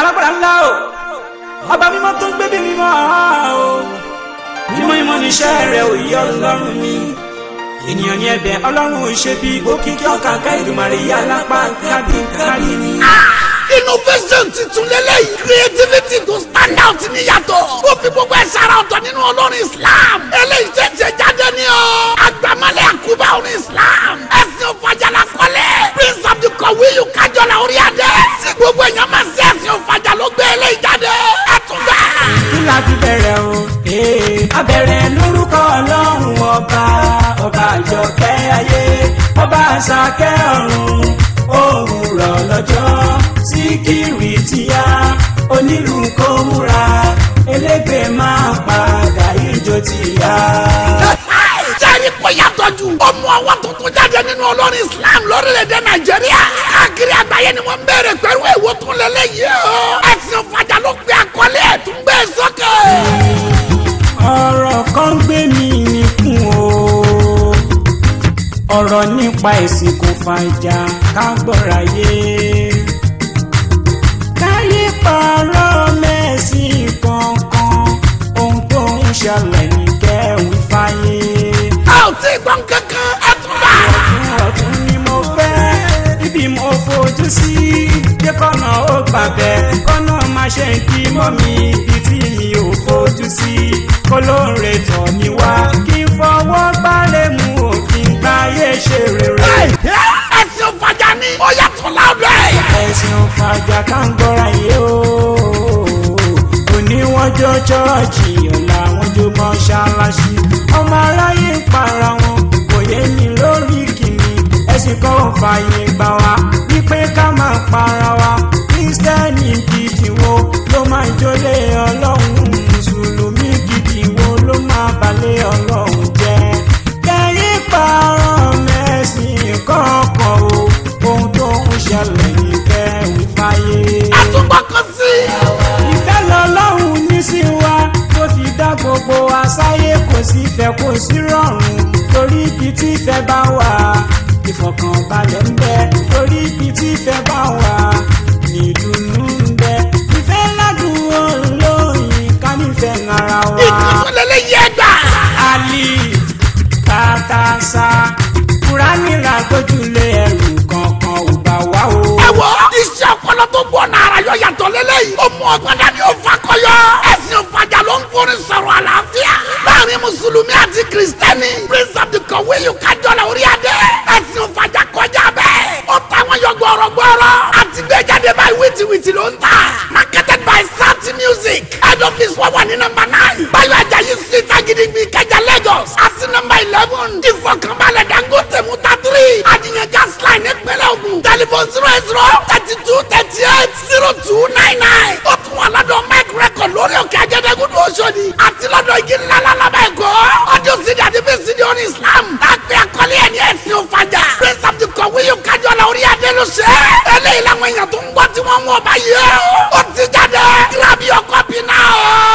alágbára ńlá o ọba mímọ́ tó ń gbé bí mímọ́ o mímọ́ mímọ́ níṣẹ́ rẹ̀ ò yẹ ọlọ́run mi ènìyàn ní ẹ̀bẹ̀ ọlọ́run ò ṣe bí òkìkí ọkà ká ìdùmarè yá lápá kábí kárí ni. innovation titun lélẹ́yìí creativity to stand out níyàtọ̀ ó fi gbogbo ẹ̀ sára ọ̀tọ̀ nínú olórin islam eléyìí ṣẹ̀ṣẹ̀ jáde ní o àgbàmọ́lẹ̀ àkúbà orin islam ẹ̀sìn òfàjàlà kọ́lẹ̀ prince of the kọ̀wéyù kájọlá orí adé tí gbogbo èèyàn máa ṣe ẹ̀sìn òfàjà ló gbé eléyìí jáde ẹ̀ tún gbà. kí la fi bẹ̀rẹ̀ o ee a bẹ̀rẹ̀ lórúkọ ọlọ́run ọba ọba àjọkẹ́ ayé ọba àṣàkẹ́ ọ̀run òwúrọ̀ lọ́jọ́ síkírì tíya onílù kó múra elégbè máa padà ìjó tíya. jẹ́rìí kò yàtọ̀ jù ọmọ ọwọ́ tuntun jáde nínú olórin islam lórílẹ̀‐èdè nàìjíríà káàkiri àgbáyé ni wọ́n ń bẹ̀rẹ̀ pẹ̀lú èwo tún lélẹ́yìí o ẹ̀sìn òfàjà ló gbé àkọlé ẹ̀ tún gbé sókè. ọ̀rọ̀ kan gbé mi nìkún o ọ̀rọ̀ nípa ẹ̀sìn kò fàjà ká gbọ́ra yé káyé pààrọ̀ mẹ́sìn kankan ohun tó ń ṣẹlẹ̀ ní kẹ́hìn fáyé. a ò tí ì gbọ́n kankan ẹ̀ tún bá. ọ̀tún ọ̀tún ni mo fẹ́ ibi mo fojú sí jẹ́ kọ́nà ó gbàgbẹ́ kọ́nà má ṣe ń kí mọ́ mi ibi tí mi ò fojú sí kólóore tọ̀ mí wá kí n fọwọ́ gbálẹ̀ mú òfin gbáyé ṣe rere. ẹ̀sìn òfàjà ni ó yàtọ̀ láwùjọ ẹ̀. ẹ̀sìn òfàjà ká ń gbọ́ra yé o òní wọ́n jó chọ́ọ̀chì ọ̀la wọ́n jó mọ́ṣáláṣí ọmọ aráyé ń para wọn kò yé mi lórí kìíní ẹ̀sìn kan ò fààyè gbà wá wípé ká máa para wa kírísítẹ́nì gidi wo ló máa jólé ọlọ́run mùsùlùmí gidi wo ló máa balẹ̀ ọlọ́run jẹ́ kẹ́yìn parọ́ mẹ́sìn kọ̀ọ̀kan o ohun tó ń ṣẹlẹ̀ ní kẹ́hìn fáyé àtúgbọ́ kan sí. ìfẹ́ lọ́lọ́run ní sí wa tó fi dá gbogbo àṣàyè kò sí fẹ́ kò sí rọrùn torí ibi tí ìfẹ́ bá wà ìfọ̀kànbalẹ̀ ń bẹ torí ibi tí ìfẹ́ bá wà ìdùnnú ń bẹ ìfẹ́ ládùúgbò lóyìn ká nífẹ̀ẹ́ ara wa. ìtúsùn lélẹ́yìí ẹ̀ gbà. Ali tàtàṣà kúránì làgbójúlé ẹrù kankan ò bá wá o. ẹ wọ iṣẹ́ ọpọlọ tó gbọ́ náírà yọ yàtọ̀ lélẹ́yìí. ó mú ọgbọ́n dání ó fakọyọ. ẹ̀sìn òfàjà ló ń forí sọ̀rọ̀ àlàáfíà. láàrin mùsùlùmí àti kìrìsìtẹ́nì. prince of the kọ̀wéyù kájọlá orí adé. ẹ̀sìn òfàjà kọjá bẹ́ẹ̀. ó táwọn yọ gbọ́rọ̀gbọ́rọ̀. àti gbẹ́jáde báyìí wìtìwìtì ló ń tà. marketed by sati music. head office wà wà ní nọ́mbà nine. báyọ̀ ajayi street agídígbì kẹjà lagos. àti nọ́mbà eleven. ìfọkànbalẹ̀ dangote muta three. àdìyàn gas line nípínlẹ̀ ogun. telephone zero eight zero thirty two thirty eight zero two nine nine. ó tún wà lọ́dọ̀ mike record lórí òkè ajẹ́dẹ́gùn ní oṣòdì. àti lọ́dọ̀ igi ńlá lálábẹ́ ẹ̀kọ́. ọjọ́ sídìí àti bẹ́ẹ̀ sídìí oní islam. láàpẹ́ àkọlé ẹ̀ ní ẹ̀sìn òfàjà. prince of the kọ̀wé yóò kájọ la orí adé ló ṣe. eléyìí làwọn èèyàn tó ń gbọ́ tí wọ́n mú ọba yìí ó ti jáde. grab your copy now.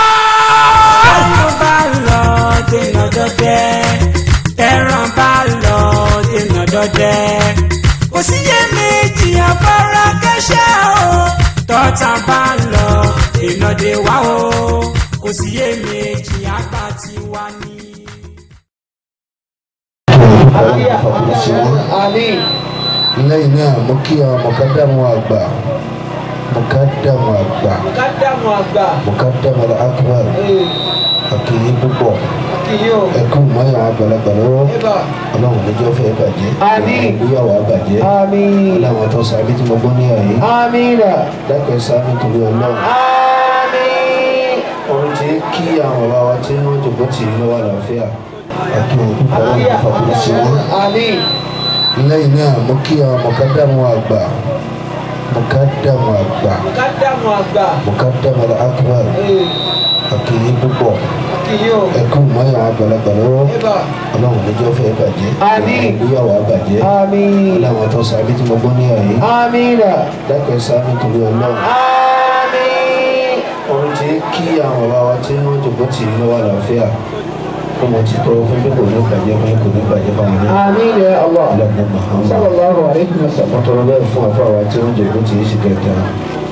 tó bá lọ dènà dọdẹ tẹran bá lọ dènà dọdẹ kò síyè méjì afárá kẹsẹ o tọ́ta bá lọ dènà dé wá o kò síyè méjì àgbà tí wá ní. lẹ́yìn náà mo kí àwọn mọ̀kádàmù àgbà mọ̀kádàmù àgbà kádàmù àgbà mọ̀kádàmù akbar àkìyí púpọ̀ kìyó ẹkú mọ́yà àgbàlagbà lọ́wọ́ ẹbà ọlọ́run níjọ́ fẹ́ bàjẹ́ Àmín. ìgbéyàwó àbàjẹ́ àmín ọlọ́run tó sàbí tí mo gbọ́ ní àyè àmínà dákẹ́ sábì torí ọlọ́run àmín ohun tí kí àwọn bàbá wa tí wọ́n jòkó tì í lọ́wọ́ àlàáfíà àkìyí púpọ̀ ọlọ́run fàbílẹ̀ sí wọn àmín lẹ́yìn náà mo kí àwọn mọ̀kádàmù àgbà mọ̀kádàmù àgbà kádàmù àgbà mọ̀kádàmù akbar àkìyí púpọ̀ kìyó ẹkú mọ́yà àgbàlagbà lọ́wọ́ ẹbà ọlọ́run níjọ́ fẹ́ bàjẹ́ Àmín. ìgbéyàwó àbàjẹ́ àmín ọlọ́run tó sàbí tí mo gbọ́ ní àyè àmínà dákẹ́ sábì torí ọlọ́run àmín ohun tí kí àwọn bàbá wa tí wọ́n jòkó tì í lọ́wọ́ àlàáfíà kó mo ti tọrọ fún pé kò ní bàjẹ́ fún kò ní bàjẹ́ fún àwọn náà àmín ya allah ọlọ́run Muhammad sallallahu alayhi wa sallam wọ́n tọrọ bẹ́ẹ̀ fún àfọ àwa tí wọ́n jòkó tì í sì kẹta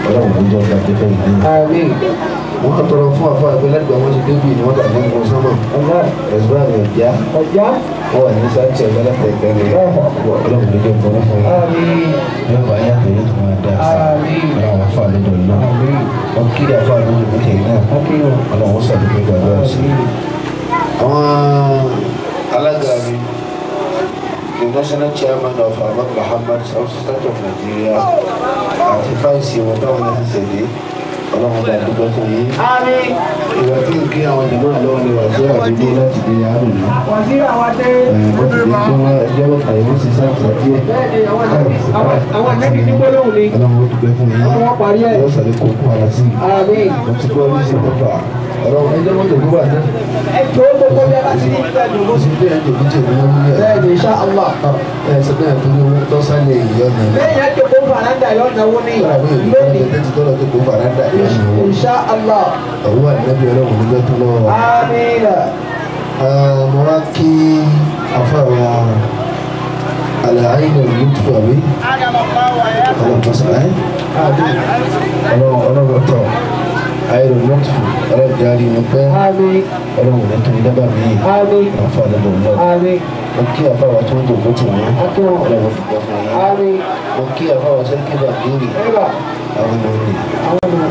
ọlọ́run ní jọ ọ̀gá jẹ́fẹ́ yìí náà. Àmín. wọ́n kàn tọrọ fún àfa àgbẹ̀ lẹ́gbẹ̀ẹ́ wọn ti débi ni wọ́n dàbí nǹkan sọ́mọ̀ Allah. ẹ̀sùn àmì ọ̀já Ọjà. wọ́n wà ní sáàtì ọ̀gá látẹ̀gbẹ́ rẹ̀ ọlọ́run ní jọ ọ̀gá fún yín. Àmín. yóò bá yàtọ̀ yóò tún máa dá sí Àmín. ọlọ́run afa lọ́dọ̀ náà Àmín. wọ́n kí àfa lọ́dọ̀ ní kẹ̀yìn náà Akínyàn. ọlọ́run sàdúgbò gbàdúrà sí i. àwọn alága mi the national chairman of ahmed muhammad south state of nigeria àti fáìsì wọn táwọn náà ti ṣẹlẹ ọlọ́run dá dúpẹ́ fún yín. Àmín. ìwà tí n kí àwọn jẹ̀mọ́ àlọ́ ni wà sí àdúgbò láti dé àrùn náà. Wàsílà wa dé. bó ti di kí wọ́n ẹjọ́ bá tàyè wọ́n sì sáàtì díẹ̀. Bẹ́ẹ̀ni àwọn ànábì àwọn àwọn ànábì ní gbólóhùn ni. ọlọ́run ó dúpẹ́ fún yín. Wọ́n parí ẹ̀. yóò sàlẹ̀ kó kó ara sí i. Àmín. mo ti gbọ́ ní sí pẹ́pà ọlọ́run ẹjọ́ mọ́tò gbogbo àná. Ẹ tó gbogbo bí a bá ti ní ìfẹ́ dùn. mo sì ń bẹ́ẹ̀ jòkó jẹ̀ ní wọ́n ní ẹ̀. Bẹ́ẹ̀ni insha Allah. ẹ̀ sọ pé àtúnyẹ owó tó sálẹ̀ ìyọ́nà náà. Lẹ́yìn àjẹkọ̀ fàràǹdà yóò náwó ní Àwọn èèyàn kan lónìí. lè tẹ́tí tọ́lọ̀ tó kó fàràdà ìyọ́nà owó. Insha Allah. ọ̀wọ́ ànábì ọlọ́run nígbà tó lọ́wọ́. Àmín. mo wá kí afáwa àlàáyé lòlù tó wà wí. ọlọ́run sọ ẹ́ ọlọ́run ọlọ́run tọ̀ ayé lòlù tó ọlọ́run jáde wọn pẹ́ Àmín. ọlọ́run ní tóbi dábàá mi. Àmín. àfa àdàbọ̀ náà. Àmín. mo kí afáwa tó ń dògbò tì wọ́n. Akínyàn. ọlọ́run fi gbọ́ fún yín. Àmín. mo kí afáwa sẹ́kí bàbíìrì Ẹ̀rọ. àwọn ọmọ rẹ̀. Àwọn ọmọ.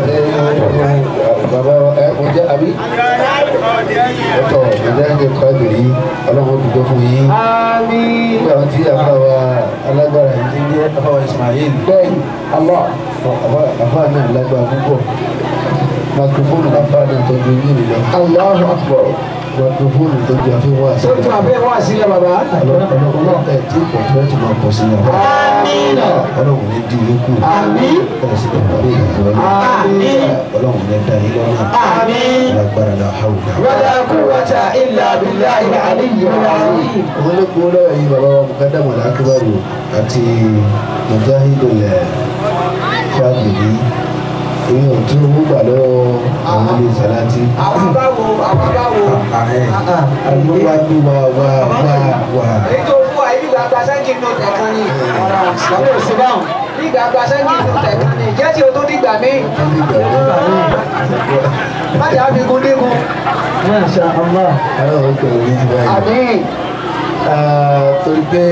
bàbá ẹ mo jẹ́ àbí. ọ̀tọ̀ ìdájọ́ kọ́ àgbèrè ọlọ́run dùgbọ́ fún yín. Àmín. nígbà tí àfàwà alágbára yìí ti jẹ́ àfàwà Ismail Bẹ́ẹ̀ni. Allah. àfà náà lágbára púpọ̀ makrofóònù àfà náà tọ́jú yín lọ Allahu Akbar. makrofóònù tọ́jú àfihàn àṣà Tó tún àbẹ́ wá sílẹ̀ bàbá. ọlọ́run ẹ̀ tí kò fẹ́ tó máa pọ̀ sí i Àmín. ọlọ́run ní di ilé kù Àmín. ẹ̀ sì kò parí ìgbà Àmín. ọlọ́run ní da ilé ọ̀nà Àmín. lágbára la hawla. Wala quwwata illa billahi al-aliyyil azim. wọ́n lé kúrò lọ́wọ́ yìí bàbá wa mukadamu al-akbaru àti mujahidul fagidi èyí ò tún owó gbà lọ́wọ́ àwọn ilé sàlántì. Àwọn báwo àwọn báwo. àlùwà bí wà wà wà wà. Èyí tó fún wa ibi gbàgbà sẹ́ńkì nù tẹ̀kan ni. Bàbá ò sí báwọn. Bí gbàgbà sẹ́ńkì nù tẹ̀kan ni. Jẹ́ tí o tó dìgbà mí. Má jà fi gun dígun. Masha Allah. àwọn ọkọ̀ òní ti báyìí. Àmín. torí pé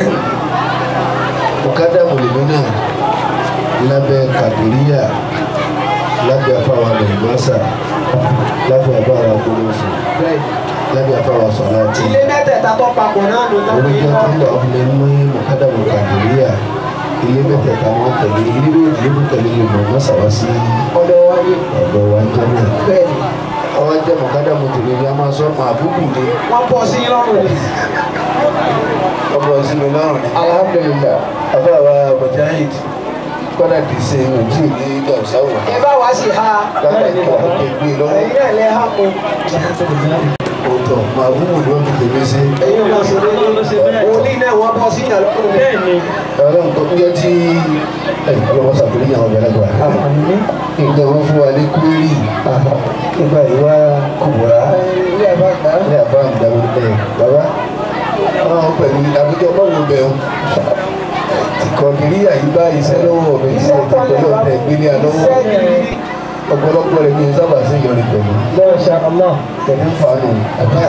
mukadamu lèmi náà lábẹ́ kàdúríyà lábẹ́ afáwa lòmọ́sà lábẹ́ afáwa gbólófò lábẹ́ afáwa sọ̀láàtì. Ilé mẹ́tẹ̀ẹ̀ta tó papọ̀ náà ló tán ní oníjẹ́ ìlú. tó ń lọ ọ̀fun ní mukadamu kàdúríyà ilé mẹ́tẹ̀ẹ̀ta wọn tẹ̀lé ilé méjì ló tẹ̀lé lòmọ́sà wá sí Ọ̀dọ̀ wa ni. ọ̀dọ̀ wa jẹ́ náà. Bẹ́ẹ̀ni. ọwọ́ jẹ́ mukadamu tèmi ni a máa sọ ọmọ àbúkù ni Wọ́n bọ̀ sí lọ́rùn ni. ọmọ ìsinmi lọ́rùn ni. Alhamdulillah. afáwa mujahid kọ́dà kì í ṣe ojú ní gàmsáwò. Ẹ bá wá sí ha. láti kọ́ ọ̀kẹ́ gbé lọ́wọ́. Ẹ̀yin náà lẹ ha kó. òótọ́ màá bú wò ló ń fi tèmi ṣe. Ẹ̀yin náà ṣe bẹ́ẹ̀. Wòlíì náà wọ́n bọ́ sí ìyàn lọ́rùn. Bẹ́ẹ̀ni. ọlọ́run tó ń jẹ́ tí ọlọ́wọ́ sàkórí àwọn ọ̀gbẹ́lẹ́gbà. nǹkan wọn fún wa ní kúrì nígbà ìwà kùbùrà Ilé ẹ̀fọ́ àgbà. ní àbá àgbàwò ẹ̀ bàbá wọn pẹ̀lú àbújọ báwo bẹ̀rù ìkọ̀kìrí àyíbá iṣẹ́ lọ́wọ́ mi iṣẹ́ ìtọ́jú ọ̀tẹ̀ ìgbélé àlọ́wọ́ Iṣẹ́ gidi. ọ̀pọ̀lọpọ̀ rẹ̀ ní sábà sí ìyọrin pẹ̀lú Masha Allah. pẹ̀lú fàánù àbá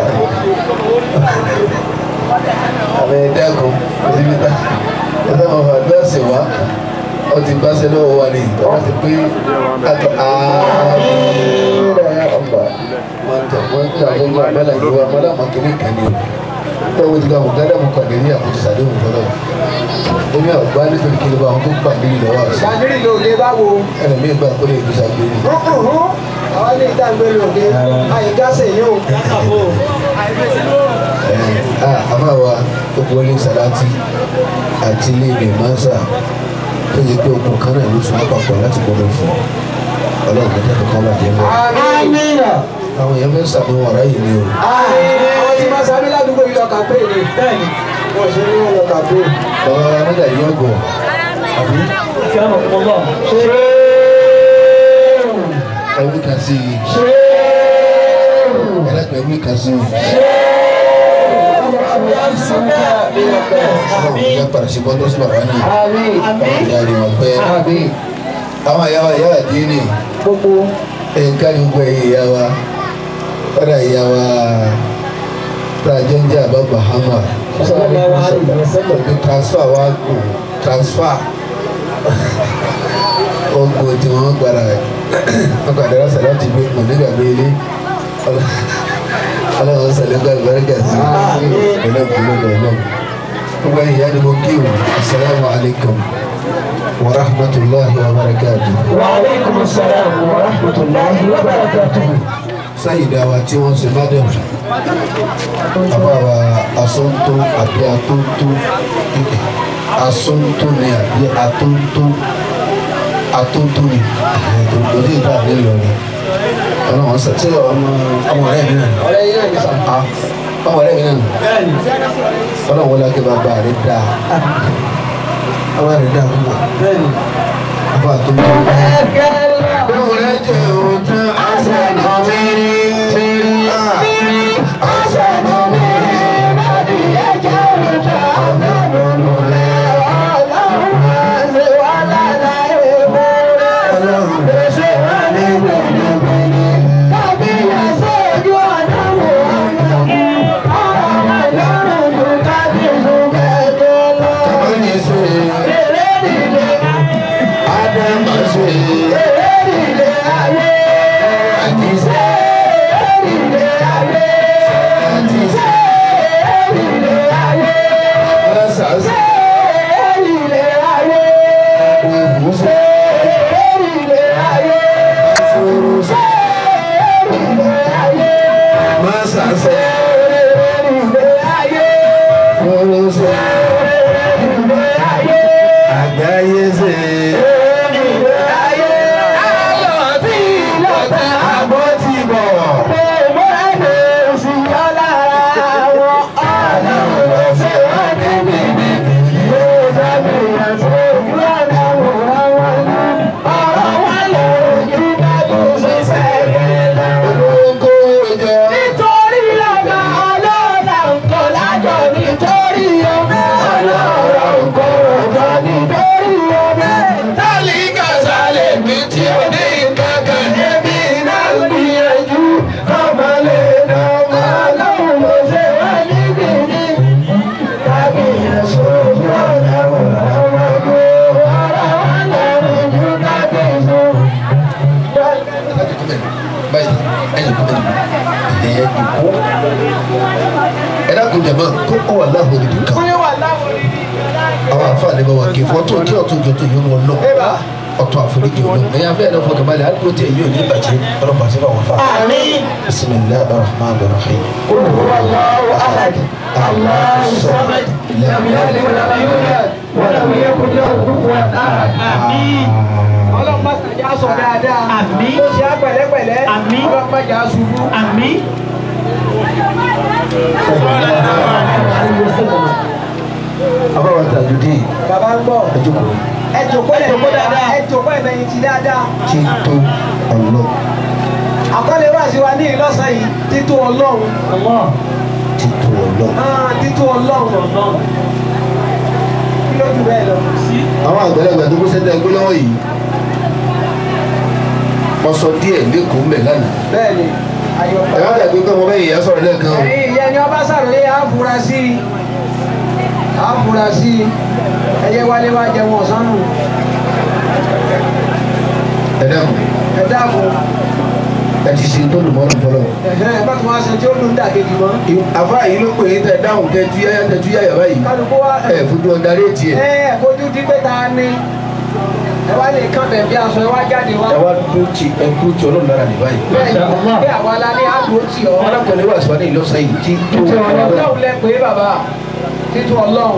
àmì ẹ̀dẹ́kun òsibítà ẹ̀dá wọn fà dọ́ọ̀sì wá ó ti báṣẹ lọ́wọ́ wa ní ìtọ́wọ́ ti pé àtọ̀ ààrẹ ọ̀gbà wọ́n tẹ̀ wọ́n tẹ̀ àwọn ọmọ abẹ́lẹ̀ ìlú wa mọ́lá mọ́ kiri kan ní o wọ́n ti gba àwọn gádà mọ́ kàdé ní àkójọ sàdéhùn fọlọ́ èmi ọ̀gbá nítorí kí ló bá àwọn tó gbà nílùú lọ́wọ́ àṣà Bàdírì lòdì báwo. ẹlòmíì gbà kó lè fi sàgbéni. Àwọn ilé ìdágbé lòdì. Àyíká sèyí o. àmàwà gbogbo ilé sàláàtì àti ilé ìrìn mọ́sà tó yẹ pé okùn kan náà ló sùn àpapọ̀ láti gbọdọ̀ fún ọlọ́run mẹ́ta tó kọ́ bàjẹ́ mọ́. Amina. àwọn èèyàn fẹ́ sàmúwọ̀n ọ̀rá yìí ni o. Àwọn tí máa sábẹ́ ládùúgbò yìí lọ kàpé ni. Bẹ́ẹ̀ni. Wọ́n ṣe ní wọn lọ kàpé. bàbá wa mẹ́ta yìí ọgọ̀ àbí ẹ̀wí kan sí i ẹlẹ́pẹ̀ ẹ̀wí kan sí i ọlọ́run ìyá padà sí bọ́ńdọ́ sí bàbá náà ọlọ́run ìyá rí wọn pẹ́ àwọn ìyá wa ìyá àdínì gbogbo nǹkan ní gbogbo ẹ̀yìn ìyá wa kọ́dà ìyá wa tàjọ́ ń jẹ́ àbá bahama ọdún transfer wa kù transfer ogun tí wọ́n gbára wọ́n gbàdá rásà láti gbé mọ̀ nígbà gbélé ọlọ́run sàlẹ̀ gbà lùbáríkà sí ọlọ́kùnrin lọ́wọ́ gbogbo ẹ̀yìn ìyá ni mo kí o asalaamu alaykum wa rahmatulahi wa barakatuh. وعليكم السلام ورحمة الله وبركاته sáyidá wa tí wọ́n ṣe mádàm àbáwa asọ́ntó àbí atóńtó asọ́ntó ni àbí atóńtó atóńtó ni òde ìta àbí Ìlọrin ọlọ́wọ́n sọ ṣé ọmọ ọmọ rẹ̀ mi náà ni ọ̀rẹ́ yín náà ní sàn. Ah, ọmọ rẹ̀ mi náà ni bẹ́ẹ̀ni ọlọ́wọ́n lákè bàbá rẹ̀ dáa bàbá rẹ̀ dáa púpọ̀ bẹ́ẹ̀ni. bàbá atóńtó. Báwo rẹ̀ jẹ́ òun tán àṣẹ náà mi rí? Àgbáyé ṣe àbọ̀ ti bọ̀. Olóńgó jẹ. Tálíkà sálẹ̀ mi tí ò ní kankan ẹbí náà gbìyànjú ọmọ lè dánwò lọ́wọ́ mo ṣe wá ní gbìyànjú. Kábíyèsí ojú ọ̀nà wò lọ́wọ́ kó ọ̀rọ̀ wà lọ́rùn ju kábíyèsí. Báyìí ẹ̀yìn kúndé ẹ̀yẹ ìkó. Ẹ dákun jẹ̀mọ́ kó ó wà láàbò níbi kan. Àwọn àǹfààní bá wà kí fún ọtún kí ọtún jọ tó yọ wọn lọ. Ọtún àforíjì ọlọ. Ẹ̀yin afẹ́ ẹ̀dá fọkàn balẹ̀ àdúgbò tí èyí ò ní bàjẹ́ ọlọ́pàá sí báwọn fa. Bisimilahi rahman rahim. ọlọ́run má sàjà sọ dáadáa Àmín. ó ṣe á pẹ̀lẹ́pẹ̀lẹ́ Àmín. ọlọ́run má jà á ṣubú. Àmín. Abáwa Tajudeen bàbá ń bọ̀ ẹ jókòó ẹ jòkó ẹ jòkó dáadáa ẹ jòkó ẹ bẹ̀yìn ti dáadáa. tí tó ọlọ́ àkọlé wá sí wa ní ìlọ́sàn yìí títú ọlọ́run tí tó ọlọ́. Ah, títú ọlọ́run kí ló jù bẹ́ẹ̀ lọ. Àwọn àgbẹ̀lẹ̀gbẹ̀ tó kó sẹ́tẹ̀ gbé lọ́wọ́ yìí. Mo sọ díẹ̀ lẹ́kọ̀ọ́ mẹ́ lánàá. bẹ́ẹ̀ni ayọ̀pọ̀. Ẹ̀rọ àgbẹ̀ pé ọmọ bẹ́ẹ̀ yẹn sọ̀rọ̀ lẹ́ẹ̀kan o. ẹ̀yin ìyẹn ni ọba sàròyé àfúrásì àfúrásì ẹ̀yẹ wálé wá jẹun ọ̀sán nù Ẹ dákun ẹ dáàbò ẹ ti ṣe tó lùmọ́ lọ́pọ̀lọ́. ẹ̀hẹ́n ẹ bá tún wá ṣe tí ó dùn dàkejì mọ́. Àfa yìí ló pè é tẹ dáhùn tẹjú yáyá tẹjú yáyà báyìí. kálukú wa Ẹ fojú ọ̀dà réètì ẹ̀. ẹ ẹ fojú di pé ta ni ẹ wá lè kán bẹ̀ bí aṣọ ẹ wá jáde wá. Ẹ wá dúró ti ẹ kúrò tí ọlọ́run lára ní báyìí. bẹ́ẹ̀ ni bí àwa la ní àdúró tì ọ́. Alákọ̀ọ́lẹ̀ wà sọ́dọ̀ ìlọ́sàn yìí tí tó ọlọ́run lẹ pé bàbá títú ọlọ́run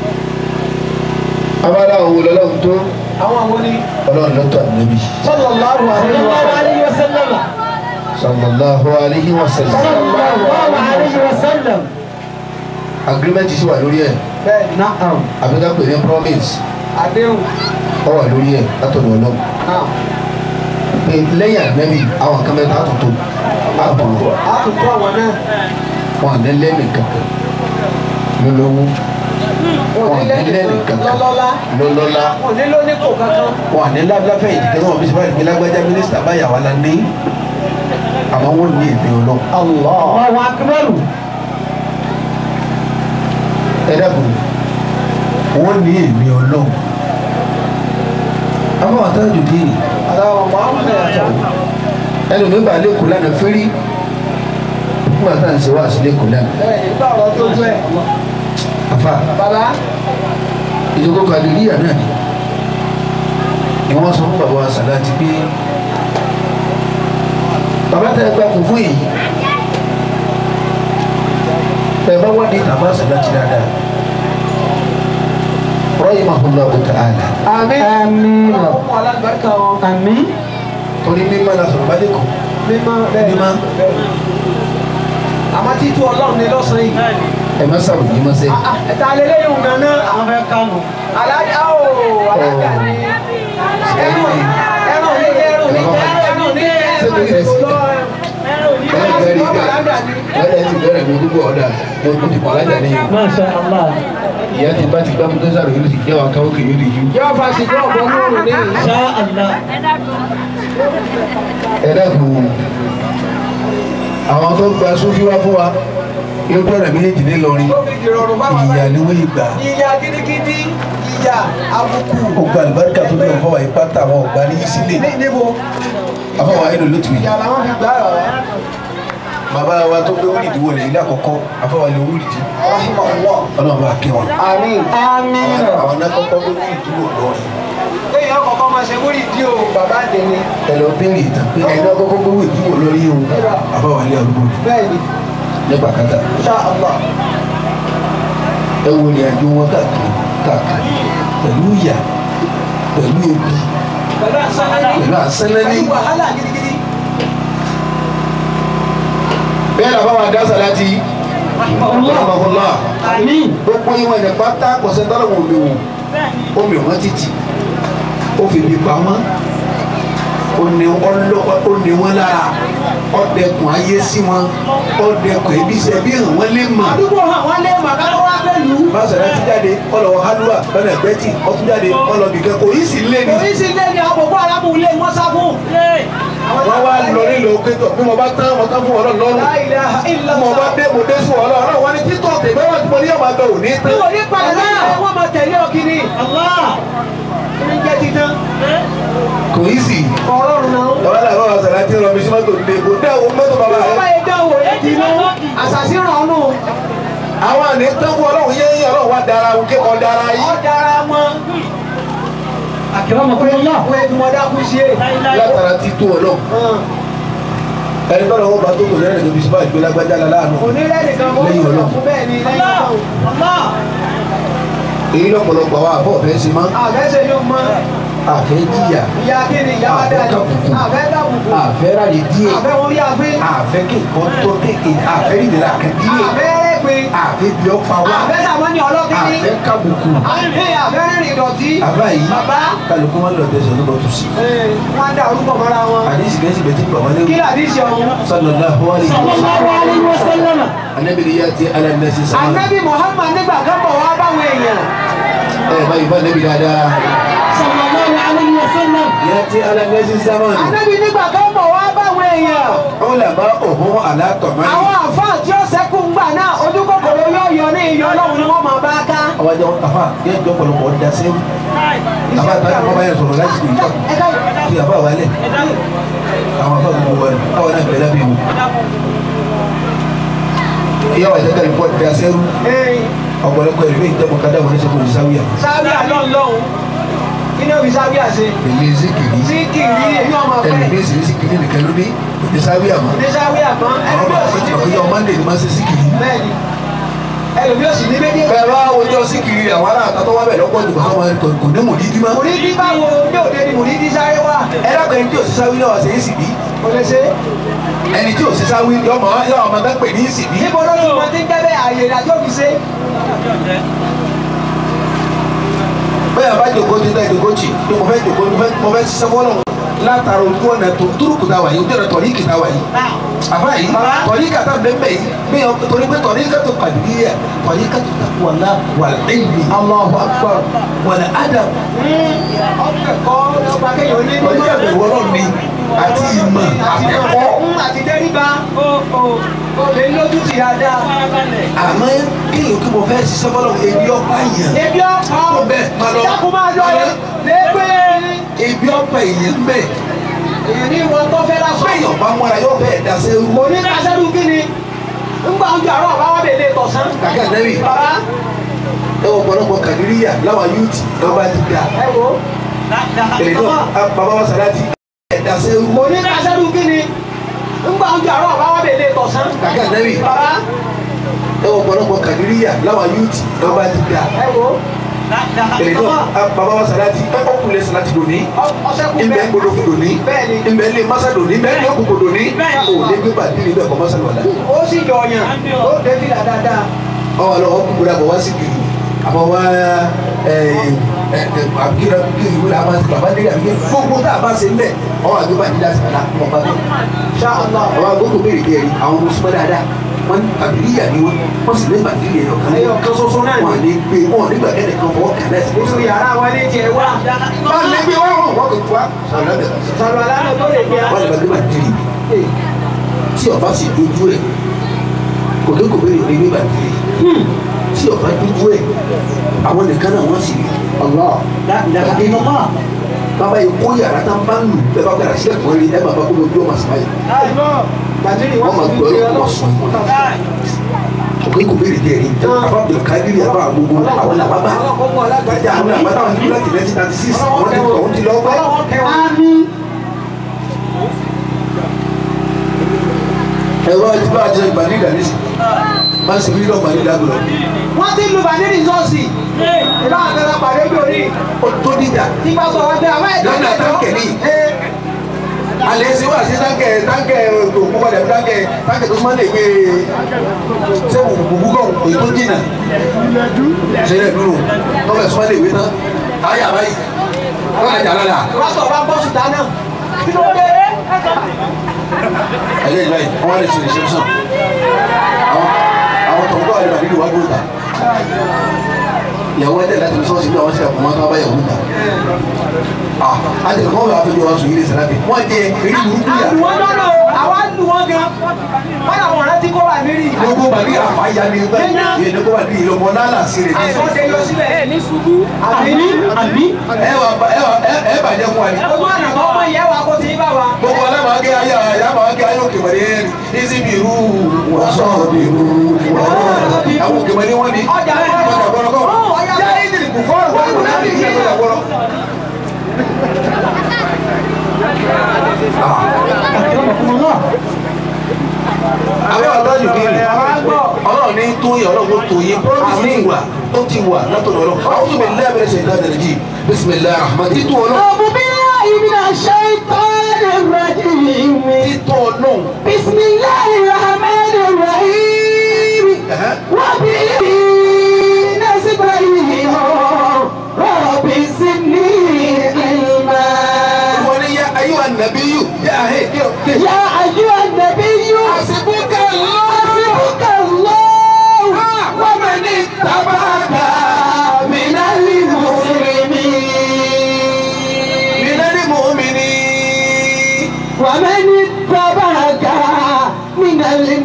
Abala àwọn olólùwọ̀n tó àwọn àwọn ní ọlọ́run lọ́tọ̀ ànábì. sallallahu alaihi wa sallam. Sallallahu alayhi wa sallam. Agreement sì wà lórí ẹ̀. bẹ́ẹ̀ ni Àbíká pè ní promise. àdéhùn Ọ wà lórí ẹ̀ látọ̀dọ̀ ọlọ́run. náà Pé lẹ́yìn ànábì àwọn kan mẹ́ta àtúntò àbúrò a tún kọ́ àwọn náà wọn àná lẹ́nu kankan lólówó wọn ò ní lẹ́nu lọ́lọ́lá lọ́lọ́lá wọn ò ní lóníkò kankan wọn à ní lábẹ́láfẹ́ ìdíkẹ́ náà bí sọ́wọ́n ìgbélágbá lágbájá mínísítà báyà wà lánàá àmọ́ wọ́n ní èmi ọlọ́run. Allahu akbar. ẹ dákun wọ́n ní èmi ọlọ́run. àwọn àtàjù dín Aláwọ̀ Muhammad yàtọ̀. ẹnu mi bá lẹ́kọ̀ọ́ lánàá fẹ́rí nígbà tá à ń ṣe wá sí lẹ́kọ̀ọ́ lánàá. Bẹ́ẹ̀ ni gbà ọ̀rọ̀ tó tó ẹ̀. àfa Bàbá ìjókòó kàdìríyà náà ni ni wọ́n sọ fún bàbá wa sàláàtì pé bàbá tẹ ẹ gbà kún fún èyí ẹ bá wà ní bàbá sàláàtì dáadáa rahimahullahu ta'ala àmín. Àmín. Ọmọ alágbàkà wọn. Àmín. torí mímọ́ la sọ̀rọ̀ bá lẹ́kọ̀ọ́ Mímọ́ bẹ́ẹ̀ Mímọ́. bẹ́ẹ̀. Àmọ́ títú ọlọ́run ni lọ́sàn-án yìí. ẹ má sàrò yìí má sẹ́ Ah, ah, Ẹ̀ta lélẹ́yìn òun gan-an. Àwọn fẹ́ kánú. Alájà ó alájà ni. Ẹran ẹran ní ẹran ní ẹran ní ẹran ní ẹlẹ́gbẹ̀rẹ́ ìgbà lọ́dẹ̀ ti bẹ̀rẹ̀ mi dúpọ̀ ọ̀dà mo mo ti pàlájà ní yìí Masha Allah. ìyá ti bá ti gbá mo tó sàrò yìí ló ti jẹ́ wa káwọ́ kì yóò di yìí. Yóò fa sìnkú ọ̀bọ lóòrùn ní ìlú. Masha Allah. ẹ dẹ́kun àwọn tó gba sófin wá fún wa yóò bẹ̀rẹ̀ méjèèjì nílọrin Ó fi dìrọ̀rùn bá wa ìyá ni wọ́n yìí gbà Ìyá gidigidi, ìyá àbùkù. ó gba àlùbáríkà tó bẹ̀rẹ̀ fọwọ́ yìí pátá àwọn ọ̀gbá ní sílẹ̀ Ní níbo? afọwọ́ ayé ló lótú yìí Ìyá làwọn fi gbà rà wá. bàbá wa tó gbé wúlìdì wọlé ilé àkọ́kọ́ afọwọ́ ilé wúlìdì Rahimahullah. ọlọ́run bá kí wọn Àmín. Àmín. àwọn náà kọ́kọ́ gbé wúlìdì wọ lọ́rin Kéèyàn kọ̀ọ̀kan máa ṣe múrì dí o, bàbá dèni. ẹ lọ béèrè ìtàn pé ẹni náà kọ́kọ́ gbé wúlìdì wọ lọ́rin yìí o afọwọ́ ilé àdúgbò Bẹ́ẹ̀ni, nípa kátà Insha Allah. ẹ wo ni àjò wọn káàkiri káàkiri pẹ̀lú ìyà pẹ̀lú ebi Pẹ̀lú àṣálẹ́ ní. pẹ̀lú àṣẹlẹ́ní Pẹ̀lú wàhálà gidigidi. bẹ́ẹ̀ làbá wa dá sàláàtì ọlọ́mọkúnlá Àmín. gbogbo ìwọ̀n ẹ̀ pátá kọ̀sẹ̀ tọ́lọ̀ wọn mi wò ó mi wọ́n títì ó fi bí pamọ́ ó ní ọlọ́pàá ó ní wọn lára ọ̀dẹ̀kùn ayé sí wọn ọ̀dẹ̀kùn ẹbí sẹ́bí hàn wọ́n lé mọ̀ Àdúgbò hàn wọ́n lé màkà tó wá pẹ̀lú. bá sàláàtì jáde ọlọ́wọ́ halluwa lọ́nà ẹ̀gbẹ́tì ọtún jáde ọlọ́bìkẹ́ kò yí sí lé ní. Oríṣi ilé ni àwọn bòbó arábù ilé wọn sá fún. wọ́n wá lọ nílò pétọ̀ bí mo bá tán mo tán fún ọlọ́run lọ́rùn La ilaha bí mo bá illallah. dé mo dé sùn ọlọ́run ọlọ́run wọn ni títọ̀ tèmi wọn ti mọ ní ọmọ àgbẹ̀ òní Bí tán. wò ní padà náà, wọ́n máa tẹ̀lé ọkìnrin. Allah. Ní jẹ́ títán. kò yí sí Ọlọ́run náà. bàbá náà bàbá sàláàtì rọ mi sí mọ́tò lè kó dá owó mọ́tò bàbá Bàbá rẹ. yẹn dánwò rẹ̀ dínú. Àṣàṣì ràn ọ́nù. àwọn àní tán fún ọlọ́run yé yín ọlọ́run wá dára òun kí wọ́n dára Ọ́ yín. dára wọn. Akramakumullah. Wọ́n ti mọ dákú sí è. látara ti tó ọlọ́run ẹni tọ́lọ̀ wọn bá tó kò lẹ́rìn tóbi síbá ìgbé lágbájá la láàánú. Onírẹ́ nìkan mọ́ Lẹ́yìn Ọlọ́run. fún bẹ́ẹ̀ ni lẹ́yìn Ọlọ́run. èyí lọ́pọ̀lọpọ̀ àwọn àbọ̀ fẹ́ ṣe máa Àfẹ́sẹ̀ yóò mọ. àfẹ́ jìyà Ìyá kí ni ìyá wa Àfẹ́ dáa kàbùkù. Àfẹ́ kàbùkù. àfẹ́ ráyè díẹ̀ Àfẹ́ wọn bí àfẹ́. àfẹ́ kéèkọ́ tó kéèké àfẹ́ ìdílé àkàndíyè Àfẹ́ rẹ́pẹ́. àfẹ́ bí ọ pa wá Àfẹ́ sàmọ́ ní ọlọ́kìnrin. àfẹ́ kábùkù Àfẹ́ àfẹ́ rìnrìn ìdọ̀tí. àbá yìí Bàbá. kálukú wọn lọ tẹsán ló bọ tù sí. Ee, Wọ́n á dá orúkọ mọ́ra wọn. àdìsí kẹ́sì bẹ́ẹ̀ tí bàbá Kí lẹ́wọ̀ làdísì ọ̀hún? sallallahu alaihi Sallallahu alayhi wa sallam. anabi ni yàtí alanasi sama Ànábì Muhammad nígbà kan bọ̀ wá báwọn èèyàn. ẹ báyìí bá anabi dáadáa Sallallahu alayhi wa sallam. yàtí alanasi sama Ànábì nígbà kan bọ̀ wá báwọn èèyàn. ọlọmọ òhun alátọmọlì Àwọn àfáà tí ó sẹ́kù ń gbà náà ojú kòkòrò yóò yọ ní ìyọ Ọlọ́run ni wọ́n máa bá ká. àwọn ajá afa yẹn jọ pọ̀lọpọ̀ da sẹwù afa àtàkùn bàbá yẹn sọ̀rọ̀ láti kò ìjọ Ẹ ká fi àfa wà lẹ àwọn afa gbogbo wa àwọn náà bẹ̀rẹ̀ bí wò ìyá wa ìtẹ́tẹ́ ìpọ̀ da sẹ́wù Ee, ọ̀pọ̀lọpọ̀ ìlú ìjọba kadà wọn ní sẹ́kù ìsáwìyà sáwíà lọ́n lọ́hùn. Kí ni òbí sáwíà ṣe? èmi zikiri Sí kìrì èmi ọmọ ẹni pẹ́. bí èsì zikiri nìkan ló ní òní sáwìyà mọ́ Ní sáwíà kan, ẹni àwọn bí bá òsì ní sọ pé ọmọ ndé ni máa ṣe zikiri. bẹ́ẹ̀ni. Ẹlòmí òsì ní méjì. bẹ́ẹ̀ bá wọjọ́ síkiri àwọn ará àtàtọ́ wá bẹ̀ lọ́pọ̀ jù àwọn kò kò ní mòdìdí mọ́. Mùrídí báwo ní òde ni mùrídí sáré wá? ẹ dákọ̀ ẹni tí ò sí sáwí náà ṣe é sì bí Kò lè ṣe. ẹni tí ò sí sáwí yọmọ yọ ọmọ bá pè ní sì bí. Níbo ló ti mọ tí ń jẹ́ bẹ́ẹ̀ àyè ìdájọ́ òbí ṣe? bẹ́ẹ̀ bá jòkó ti dá ìdòkó jì pé mo fẹ́ jòkó mo fẹ́ mo fẹ́ ṣiṣẹ́ fọ́lọ̀ látara ojú ọ̀nà tó túrùkù tá a wà yìí ojú ọ̀nà tọ̀ríkì tá a wà yìí àbá yìí tọ̀ríkà tá a bẹ́ẹ̀ bẹ́ẹ̀ yìí bí yàn torí pé tọ̀ríkà tó kàdúríyà tọ̀ríkà tó takò wàlá wàlẹ́ẹ̀lì Allahu Akbar. wàlẹ́ ádàm ọ̀pẹ̀ kọ́ lọ́ba kéèyàn ní tọ̀ríkà bẹ̀rù ọlọ́run ni àti ìmọ̀ àtẹ̀kọ́ ń àti dẹ́ríba ó lè lójú ti dáadáa. àmọ́ kéèyàn kí mo fẹ́ ṣiṣẹ́ fọlọ́ ebi ọ̀pá yẹn ebi ọ̀pọ̀ Ó bẹ́ẹ̀, máa lọ. dákun máa lọ Máa lọ. lẹ́gbẹ̀ẹ́ ebi ọ̀pá yẹn bẹ́ẹ̀ èyàn ní wọn tó fẹ́ lásán. bẹ́ẹ̀ yọ̀ọ̀bá mọ́ra yóò bẹ́ẹ̀ dasẹ́ rú kò ní kásẹ́rù kí ni ńgbà ojú àárọ̀ bá wà lè tọ̀sán. kàkẹ́ ànẹ́bì bàbá ẹ wọ ọ̀pọ̀lọpọ̀ kàdúríyà láwọn yúùtì lọ́ba ti dà ẹ wò èyí náà bàbá wa sàláàtì ẹ̀ dasẹ́ rú kò ní kásẹ́rù kí ni ńgbà ojú àárọ̀ bá wà lè tọ̀sán. kàkẹ́ ànẹ́bì bàbá ẹ wọ ọ̀pọ̀lọpọ̀ kàdúríyà láwọn yúùtì lọ́ba ti dà ẹ wò èyí náà bàbá wa sàláàtì ẹ ọkùnrin sàláàtì lónìí ọ̀sẹ̀kù ìbẹ̀ bẹ́ẹ̀. gbọdọ̀ lónìí Bẹ́ẹ̀ni. ìbẹ̀ lè masa lónìí ìbẹ̀ lè òkùnkù lónìí ò lè gbé bàtí níbẹ̀ kọ́ masa lọ́la ó sì jọ ọyàn ó débi dáadáa. ọwọ́ lọ ọkùnkù gbọdọ̀ àbọ̀ wá sí kiri àbọ̀ wá àbíkírà kiri wúlò àbá ti bàbá nílẹ̀ àbíkírà gbogbo tá a bá ṣe ńlẹ̀ ọwọ́ àgbẹ̀ bàtí dá sàlá wọn bá tó Insha Allah. ọwọ́ àgbẹ̀ béèrè bí ẹ̀rí àwọn ọmọ sọ́mọ́ dáadáa wọ́n àbílíyà ni wọ́n wọ́n sì lé bàtí lè yọ̀kan Ẹyọ kan ṣoṣo náà ni. wọ́n lè gbé wọ́n nígbà kẹ́lẹ̀ kan fọwọ́ kẹ́lẹ́ sí nínú yàrá wọn ní tiẹ̀ wá. wọ́n lè gbé wọ́n wọ́n kò tó wá sọ̀rọ̀ lọ́bẹ̀ sọ̀rọ̀ aláàánú tó lè gbé wọ́n lè bá gbé bàtí rì tí ọba sì dojú ẹ̀ kòkékòké lè gbé bàtí rì tí ọba dojú ẹ̀ àwọn nìkan náà wọ́n sì rí Allah. bàbá yìí kó yàrá tá n bá ń lù bẹ́ẹ̀ bá gbàdá sílẹ̀ kàn rí ẹ bàbá kó ló bí ọmọ àsìmá yìí Bàtírí wọ́n máa gbọ́ ẹ̀ wọ́n sùn kòkékòké lè dẹ̀ rí àbá bẹ̀rẹ̀ kábírì àbá gbogbo àwọn làbá bá ìjà àwọn làbá táwọn ní láti nineteen ninety six wọ́n ti wọ́n ti lọ́ọ́ pẹ́. ẹ̀rọ ti bá a jẹ gbàdídà ní sìn máa ń ṣe mílíọ̀nù gbàdídà gbọ́dọ̀ wọ́n ti lu bàtírí sọ́ọ̀sì. ìbá àgbẹ̀rẹ̀ pàdé bí orí. ó tó dídà tí bá sọ wọn pé àwọn ẹ̀dá lọ́nà táǹkẹ̀ ní alẹ́ ṣe wá sí táǹkẹ̀ táǹkẹ̀ òkú padà bí táǹkẹ̀ táǹkẹ̀ tó máa ń lè gbé ṣé òkú kọ̀ èyí tó dínà ṣe é dúró tọ́lẹ̀ tó máa lè gbé tán ayé àbáyé wọ́n á jà lọ́la pásítọ̀ bá bọ́ sùtá náà. kí ló dé? ẹ̀yẹ́ ìlà yìí wọ́n á lè ṣe lè ṣe sàn àwọn àwọn tọ̀gbọ́n àlè bàbí ìwà gbọ́dọ̀ ta ìyàwó ẹ̀dẹ̀ láti sọ́ọ̀sì bí àwọn ṣe àpò máa bá yàwó ta ah àti ẹ̀kọ́ wọn bá fẹ́ bí wọn sùn yìí lè sàlábì wọ́n jẹ eré burúkú yà àlù wọn lọ́nà o àwa lù wọn gan. wọ́n làwọn ọ̀rẹ́ tí kò wà mírì. gbogbo bàbí àfàyà ni ẹgbẹ́ yẹn ní kó bá di ìlọmọ lálà sí rẹ̀ ní àìsàn ṣe yọ sílẹ̀. ẹ ní ṣubú. ẹ wà ẹ wà ẹ bàjẹ́ fún wa ni ojú ọ̀nà tó mọ ìyẹn wa kó ti bá wa. gbogbo alámàáké ayé alámàáké ayé òkèmọ̀lé ẹ̀rí ní irú wàásù irú àwọn òkèmọ̀lé wọn ni ọjà ọjà gbọ́dọ̀kọ́ ọjà yá ìdìrí kò fọ́ ọ̀gbọ́n ìwé náà ní ìyẹn ọjà gbọ́dọ̀. àwọn ọ̀dájú kí ni ọlọ́run ní tó yẹ ọlọ́run tó yẹ promise ti wà ó ti wà látọ̀dọ̀ ọlọ́run àwọn tó bẹ̀ lẹ́bẹ̀rẹ̀ ṣe ìdájọ́ rẹ̀ jì bisimilayi rahman títú ọlọ́run أعوذ بالله من الشيطان الرجيم títú ọlọ́run بسم الله الرحمن الرحيم وبه نستعين رب زدني علما wọ́n ní yá ayé wa nàbí yù yá ahẹ́ kí o ké. يا أيها النبي حسبك الله حسبك الله ومن اتبعك من المسلمين من المؤمنين ومن اتبعك من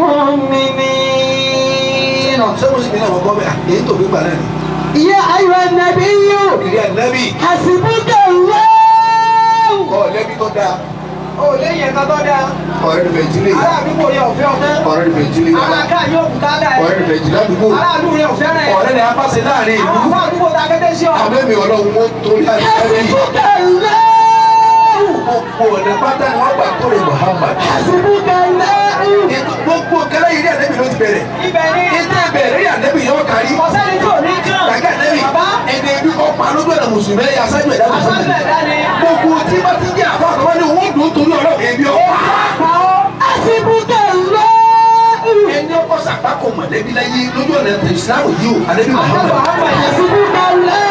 المؤمنين ṣé mo sì ní àwọn ọkọ bẹ́ẹ̀ èyí tó gbégbá náà ni. يا أيها النبي ìrì ànábì حسبك الله ọ̀ lẹ́bí tó dáa ó léyìn ẹ̀ka tó dáa. ọ̀rẹ́ rẹ̀ fẹ̀jìlẹ̀ ará àdúgbò rẹ̀ ọ̀fẹ́ ọ̀tẹ́. ọ̀rẹ́ rẹ̀ fẹ̀jìlẹ̀ alága yóò kú ká dáa. ọ̀rẹ́ rẹ̀ fẹ̀jìlẹ̀ àdúgbò ará àdúgbò rẹ̀ ọ̀fẹ́ rẹ̀. ọ̀rẹ́ rẹ̀ apáṣẹ láàrin ìlú àwọn fún àdúgbò ta kété sí ọ. àbẹ́mi ọlọ́run mo torí ànábì حسبك الله gbogbo ọ̀nà pátá ni wọ́n gbà tó rẹ̀ Muhammad. حسبك الله gbogbo kẹlẹ́ yìí ní ànábì ló ti bẹ̀rẹ̀ ibẹ̀ ni ètò ìbẹ̀rẹ̀ ní ànábì yóò kárí. ọ̀sẹ́ni tí ò ní kàn. kàkẹ́ ànábì bàbá ẹni ebi kọ́ pa lójú ọ̀nà mùsùlùmí ẹ̀yà aṣáájú ẹ̀dá aṣáájú mùsùlùmí. ẹ̀dá ni. gbogbo tí bá ti jẹ́ àfa àkọ́kọ́ ní owó dùn torí ọlọ́run ẹbí ọ̀pá. pa ọ́. حسبك الله ẹni ọkọ sàpákò mọ̀lẹ́bí láyé lójú ọ̀nà ìsìlámù yìí o ànábì àjọpọ̀ Muhammad. àwọn ẹ̀yẹ. حسبك الله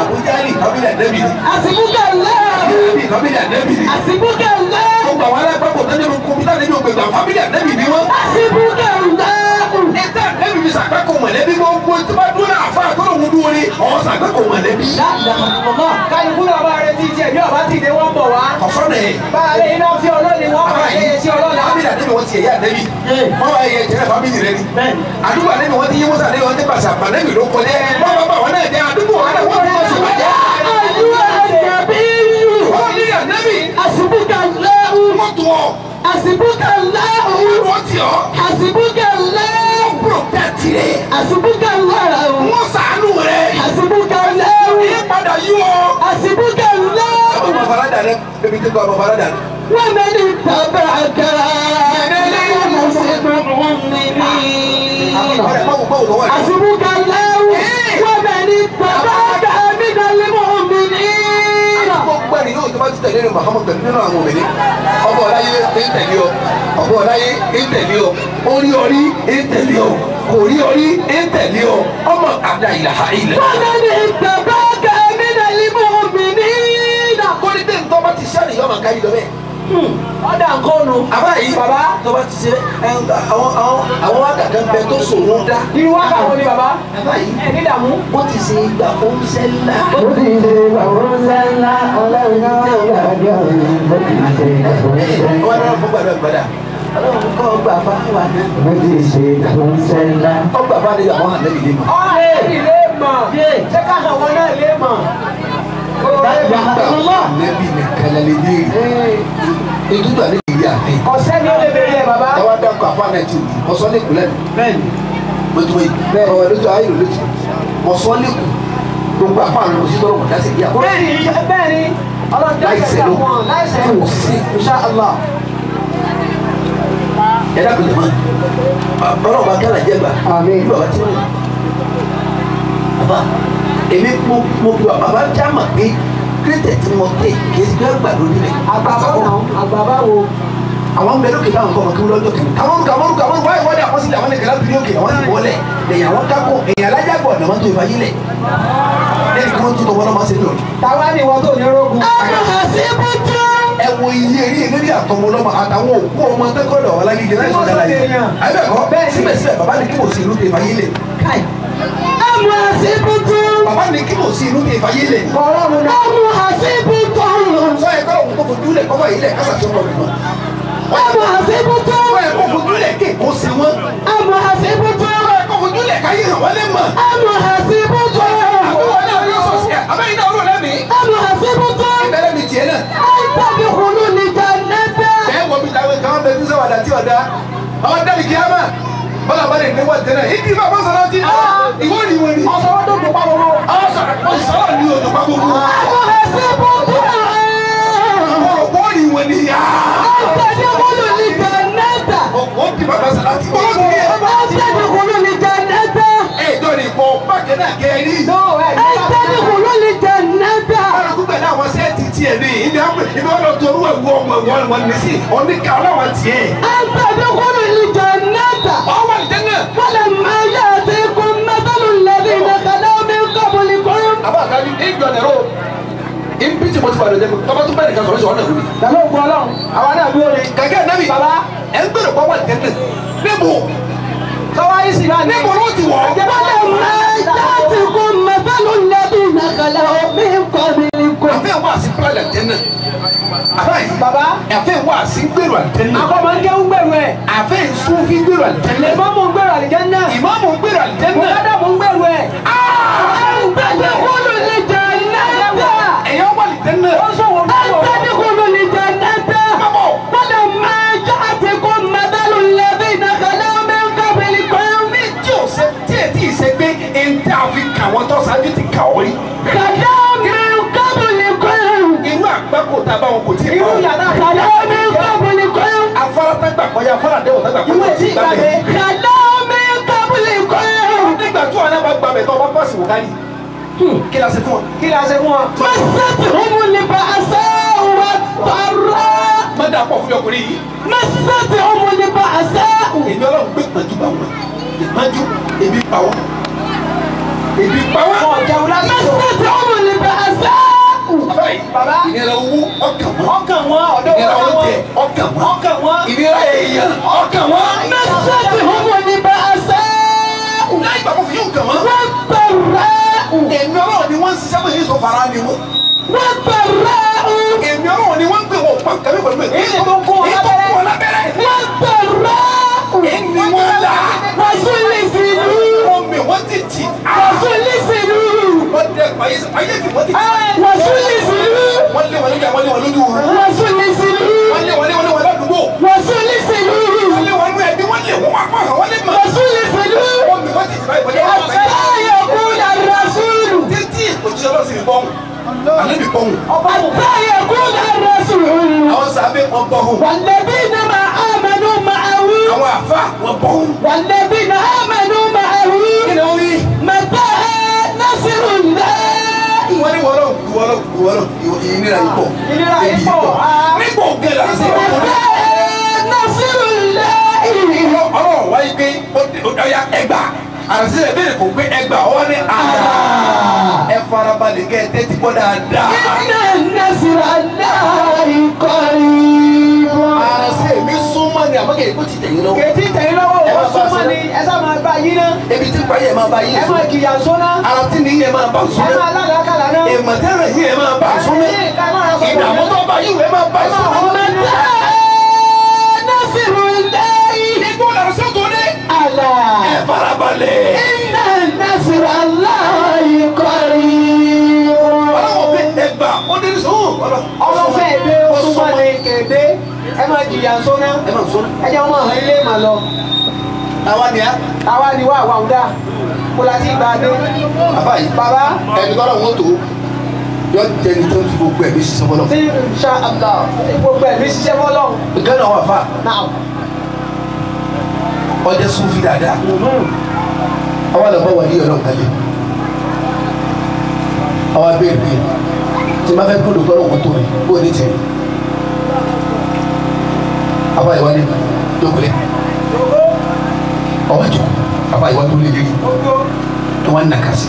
àbújá ní kọ́bílẹ̀ ànábì ni حسبك الله àbí kọ́bílẹ̀ ànábì ni حسبك الله gbogbo àwọn alágbàpọ̀ tó nínú kọ́mpútà nínú gbẹ̀gbẹ̀ fábílì ànábì ni wọ́n. حسبك الله ẹ̀ta ànábì fi sàgbẹ́kọ̀ mọ̀lẹ́bí gbogbo tí wọ́n dúró náà fún àtọ́rọ̀ òun dúró ní ọ̀hún sàgbẹ́kọ̀ mọ̀lẹ́bí. لا إله إلا الله kálukú náà bá retí tiẹ̀ bí ọba ti dé wọ́n bọ̀ wá. kọ̀sọ́nà ẹ̀ bá a lè iná fi ọlọ́ni wọ́n máa ṣe é sí ọlọ́la. fábílì ànábì wọ́n ti ẹ̀yà ànábì Eh. wọ́n wá ẹ̀yẹ jẹ́rẹ̀ fábílì rẹ ni. bẹ́ẹ̀ni àdúgbò ànábì wọ́n ti yí mọ́sà ànábì wọ́n ti pàṣẹ àbànábì ló kọjá wọ́n bá bá wọn náà jẹ́ àdúgbò wọn náà wọ́n ti wọ́n sọ̀rọ̀ jẹ́. أيها النبي wọ́n ní ànábì حسبك الله wọ́n tó ọ حسبك الله wọ́n ti ọ حسبك الله protect rẹ حسبك الله wọ́n sàánú rẹ حسبك الله ní padà yí ọ. حسبك الله ọmọ farada rẹ ebi tí kò ọmọ farada rẹ. ومن اتبعك من المؤمنين ọ̀rẹ́ mọ̀wù mọ̀wù lọ́wọ́ rẹ. حسبك الله ومن اتبعك من المؤمنين gbogbo ẹni yóò tó bá ti tẹ̀lé ní Muhammad pẹ̀lú nínú àwọn òmìnir ọmọ ọláyé ń tẹ̀lé ọ ọmọ ọláyé ń tẹ̀lé ọ orí orí ń tẹ̀lé ọ kò rí orí ń tẹ̀lé ọ ọmọ àdá ìlàhà ilẹ̀. ومن اتبعك من المؤمنين kórè tẹ̀ ń tọ́ bá ti sẹ́ni yọ̀ọ́ máa ká yìí lọ bẹ́ẹ̀. ọ̀dà nǹkan nu. àbá yìí bàbá tó bá ti ṣe ẹ ń ta àwọn àwọn àwọn wákàtí ń bẹ tó sòwò dá. irú wákà wo ni bàbá. àbá yìí ẹ ní dààmú. wọ́n ti ṣe ìgbà oúnjẹ ńlá. wọ́n dáná fún gbàdúrà gbàdà. ọlọ́run kọ́ gbà bá wà ní. ọgbà bá ní àwọn àlẹ́ ìdí mọ̀. ọ̀hún ilé mọ̀. ṣé ká hàn wọn náà lé mọ̀. Nẹ́bí mi kẹlẹ́lẹ́ ní èrè. Ìdúgbà ní ìyá àfẹ́. ọ̀sẹ́ ni ó lè bèrè ẹ̀ bàbá. Táwa dákọ̀ àfa náà ti wù. Mọ̀sọ́ ní ìkúlẹ̀ nù. bẹ́ẹ̀ni Mọ̀tò yìí. Ọ̀rọ̀ lójú ayé ló lójú. Mọ̀sọ́ ní kù. Gbogbo àfa àwọn ọmọ sísọ́rọ̀ mọ̀ dáṣẹ̀ bí àpò. bẹ́ẹ̀ni bẹ́ẹ̀ni ọlọ́run Láì dáṣẹ̀ sẹ́lú. wọn láìsẹ̀ Fún òṣìṣẹ́. insha Allah. Ẹ dákun jẹ̀ mọ́. Ọlọ́run bá kẹ́lá jẹ́ gbà. Àmín. Ìlú bàbá tí wọ́n yàn. Bàbá èmi mo mo bí wa bàbá já mà pé kírísítẹ̀ tí mo tẹ̀ kì í gbé àgbàdo nílẹ̀. àgbàbá náà àgbàbá wo. àwọn bẹ̀rẹ̀ òkè báwọn kọ́ ọmọ kí wọ́n lọ́jọ́ kìíní. àwọn olùkọ́ àwọn olùkọ́ àwọn olùkọ́ wáyé wọ́n dẹ̀ àkọsílẹ̀ àwọn nìkan láti ní òkè àwọn ti wọlé lẹ́yìn àwọn kákó èyàn alájàgbọ̀ ọ̀nà wọn tó ìfà yílẹ̀ lẹ́yìn kí wọ́n tún tọwọ́ náà máa ṣe lórí. táwa ni wọn tó ní rogun. ẹ wo iye eré ìlérí àtọmọ lọmọ àtàwọn òkú ọmọ tẹkọọdọ ọlágídé láì sọdá láyé àbẹ̀kọ́ síbẹ̀síbẹ̀ bàbá ní kí mo sí inú tó ìfà yílẹ̀ bàbá ní kí mo sí inú tó ìfà yílẹ̀ ọ̀rọ̀ mu náà. sọ ẹ kọ́ òun kó fojú lẹ̀ kọ́fà yílẹ̀ kásà tó kọ́ bìbọn sọ ẹ kó fojú lẹ̀ kí èkó sí wọn sọ ẹ kó fojú lẹ̀ káyé hàn wọ́n lé mọ̀ àbúrò náà yóò sọ sí ẹ abẹ́yìn náà rò lẹ́mìí ìbẹ̀rẹ̀ mi tiẹ̀ náà. bẹ́ẹ̀ wọ bí táwọn kan bẹ ní sọ́wọ́dà tí ọ̀dà ọ̀dà ìkíyàmà bọ́lá bá lè ní wọ́n tẹ́lẹ̀ ìdí bá bọ́ sọ́dọ̀ tí ìwọ ni ìwọ ni. ọ̀sọ̀ wọn tó dùn pa gbogbo. ọ̀sọ̀rọ̀ ni odò pa gbogbo. ọ̀rọ̀ wọ́n ni ìwọ ni yá. ó ti bàbá sọ̀rọ̀ tí wọ́n ti yẹ. ẹ̀ dọ́ni kọ́ bákẹ́ náà kẹ́rì. no ẹ ní kálukú pẹ̀lú àwọn sẹ́ẹ̀tì tiẹ̀ ní ibi àwọn ibi wọn lọ tó orú ẹ̀wú ọmọ ìwọ́n wọn ní sí oníkà ọlọ́wọ́ tiẹ̀. ọwọ́ ìdẹ́nà. ولما يأتيكم مثل الذين خلوا من قبلكم àbá àkájú ìjọ nẹ̀rọ ìbí tí mo ti bàdàn jẹ́ tọ́ba tó bẹ̀rẹ̀ kan sọ̀rọ̀ sọ̀rọ̀ náà lórí. pẹ̀lú òkú ọlọ́run àwa náà dúró ni. gàgẹ́ nẹ́bí Baba. ẹ̀ ń gbèrò pọ́wọ́ ìdẹ́nà níbo sọ́wọ́ yìí sì náà ní. níbo ló ti wọ̀ ọ́. ولما يأتيكم مثل الذين خلوا من قبلكم àfẹ́ wà sí pílẹ̀ ìdẹ́nà àfẹ́ yìí bàbá àfẹ́ wà sí gbèrò ìdẹ́nà akọ́mọ ń kéwú gbèrú ẹ̀. àfẹ́ ìsúnfí gbèrò ìdẹ́nà lèmọ́mù ń gbèrú àlìjẹ́nnà. ìmáàmù gbèrò ìdẹ́nà mọ̀ládàmù ń gbèrú ẹ̀. أن تدخلوا الجنة ẹ̀yọ́ wà ìdẹ́nà ó sọ̀wọ́ أن gbèrú. تدخلوا الجنة bàbọ̀ ولما جاءتكم مثل الذين خلوا من قبلكم tí o ṣe tí ẹ tí ì ṣe pé ẹ̀ ń tẹ́ àfi kà wọ́n tó ṣáájú ti kà ọ́ rí خلوا من قبلكم irú àgbákò tá a bá wọn kò tí ì irú kọ́ yàrá خلوا من قبلكم afárá tágbà kọjá afárá dẹ́wọ̀ tágbà kọjá ìwé tí ìgbàgbé. خلوا من قبلكم nígbà tí wọn náà bá gbà bẹ̀ tó ọba pàṣẹ wò kárí kí la ṣe fún wọn. kí la ṣe fún wọn. مستهم البأساء والضراء má dà pọ̀ fún ọkùnrin yìí. مستهم البأساء èmi ọlọ́run gbé pẹ̀jú bá wọn ìpájú èmi pa wọn. ebi pa wá. wọn jẹun lásìkò. مستهم البأساء báyìí Bàbá. ìnira owó ọkàn wọn. ọkàn wọn ọ̀dọ́ ìnira wọn oúnjẹ ọkàn wọn. ọkàn wọn. ìnira èèyàn ọkàn wọn. مستهم البأساء láì gbàgbọ́ fi yóò kàn wọ́n. والضراء èmi ọlọ́run ni wọ́n ń ṣiṣẹ́ bóyá èso fara ni wọ́n. والضراء èmi ọlọ́run ni wọ́n ń pè wọ́n pa kàmí pẹ̀lú ẹ̀. Èyí tó kó wọn èyí tó kó wọn lábẹ́rẹ́. والضراء èmi wọ́n là. وزلزلوا wọ́n mi wọ́n ti tì. وزلزلوا wọ́n dẹ ayé ayé fi wọ́n ti tì. وزلزلوا wọ́n lé wọn lójú àwọn lé wọn lójú wọn. وزلزلوا wọ́n lé wọn lé wọn lé wọn ládùúgbò. وزلزلوا wọ́n lé wọn nú ẹbí wọ́n lé wọn wá pa àwọn lé mọ́. وزلزلوا wọ́n mi wọ́n ti tì báyìí wọ́n lé wọn حتى báyìí. يقول الرسول títí òjíṣẹ́ lọ sí ìbọn. àlẹ́ mi bọ́hùn. حتى يقول الرسول àwọn sábẹ́ wọn bọ́hùn. والذين ما آمنوا معه àwọn àfa wọn bọ́hùn. والذين آمنوا معه kí ni wọ́n wí. متى نصر الله wọ́n ní wọ́lọ́ wọ́lọ́ wọ́lọ́ ìnira yìí pọ̀. ìnira yìí pọ̀. nígbà ògè là ń sọ̀rọ̀ fún mi. متى نصر الله ọlọ́run wáyé pé ọ̀ya ẹgbà àrùsí rẹ̀ bẹ́ẹ̀ kò gbé ẹgbà ọwọ́ ní àrà ẹ farabalẹ̀ kẹ́ ẹ tẹ́tí gbọ́ dáadáa. إن نصر الله قريب àrùsí mi súnmọ́ ni àmọ́ kì í kó ti tẹ̀yìn lọ́wọ́. kèétí tẹ̀yìn lọ́wọ́ Ẹ ó máa bá súnmọ́ a ni ẹ sá máa bá yín ná. ebi tí pààyè máa bá yín ẹ sùn. máa kìyà sóná. ara tí ní yẹ máa bá sùn. ẹ máa lálàákàlà náà. èèmọ̀ tẹ́rẹ̀ yín yẹ máa bá sùn. ìdààmú tó bá yín yẹ máa bá sùn. متى نصر الله igbó làrá sọ́tò ní. ألا ẹ farabalẹ̀. إن نصر الله قريب ọlọ́wọ́ bí ẹgbà ó dé sùn. ọlọ́fẹ́ èdè ó súnmọ́ ni kéde ẹ máa kìyà sóná. ẹ máa sùn. ẹ jẹ́ wọn hàn ilé mà lọ. àwa ni a. àwa ni wà wà ọ̀dà kó la ti gbà dé. àbá yìí. bàbá ẹni tọ́lọ̀ wọn tó yọ jẹni tó ń fi gbogbo ẹ̀mí sísọ fọlọ́. tí ṣá àbá gbogbo ẹ̀mí ṣiṣẹ́ fọlọ́. gánà wà fà náà ọdẹ sunfi dáadáa àwa lọ bá wà ní ọlọ́run kalẹ̀ àwa bẹ́ẹ̀ bẹ́ẹ̀ tí ma fẹ́ gbọ́dọ̀ tọ́lọ̀ wọn tó mi bó ní tẹ̀lé àwa ìwà ni dókòlẹ̀ ọwọ́ jù àwa ìwà tó lé lé tó wọn nà kásì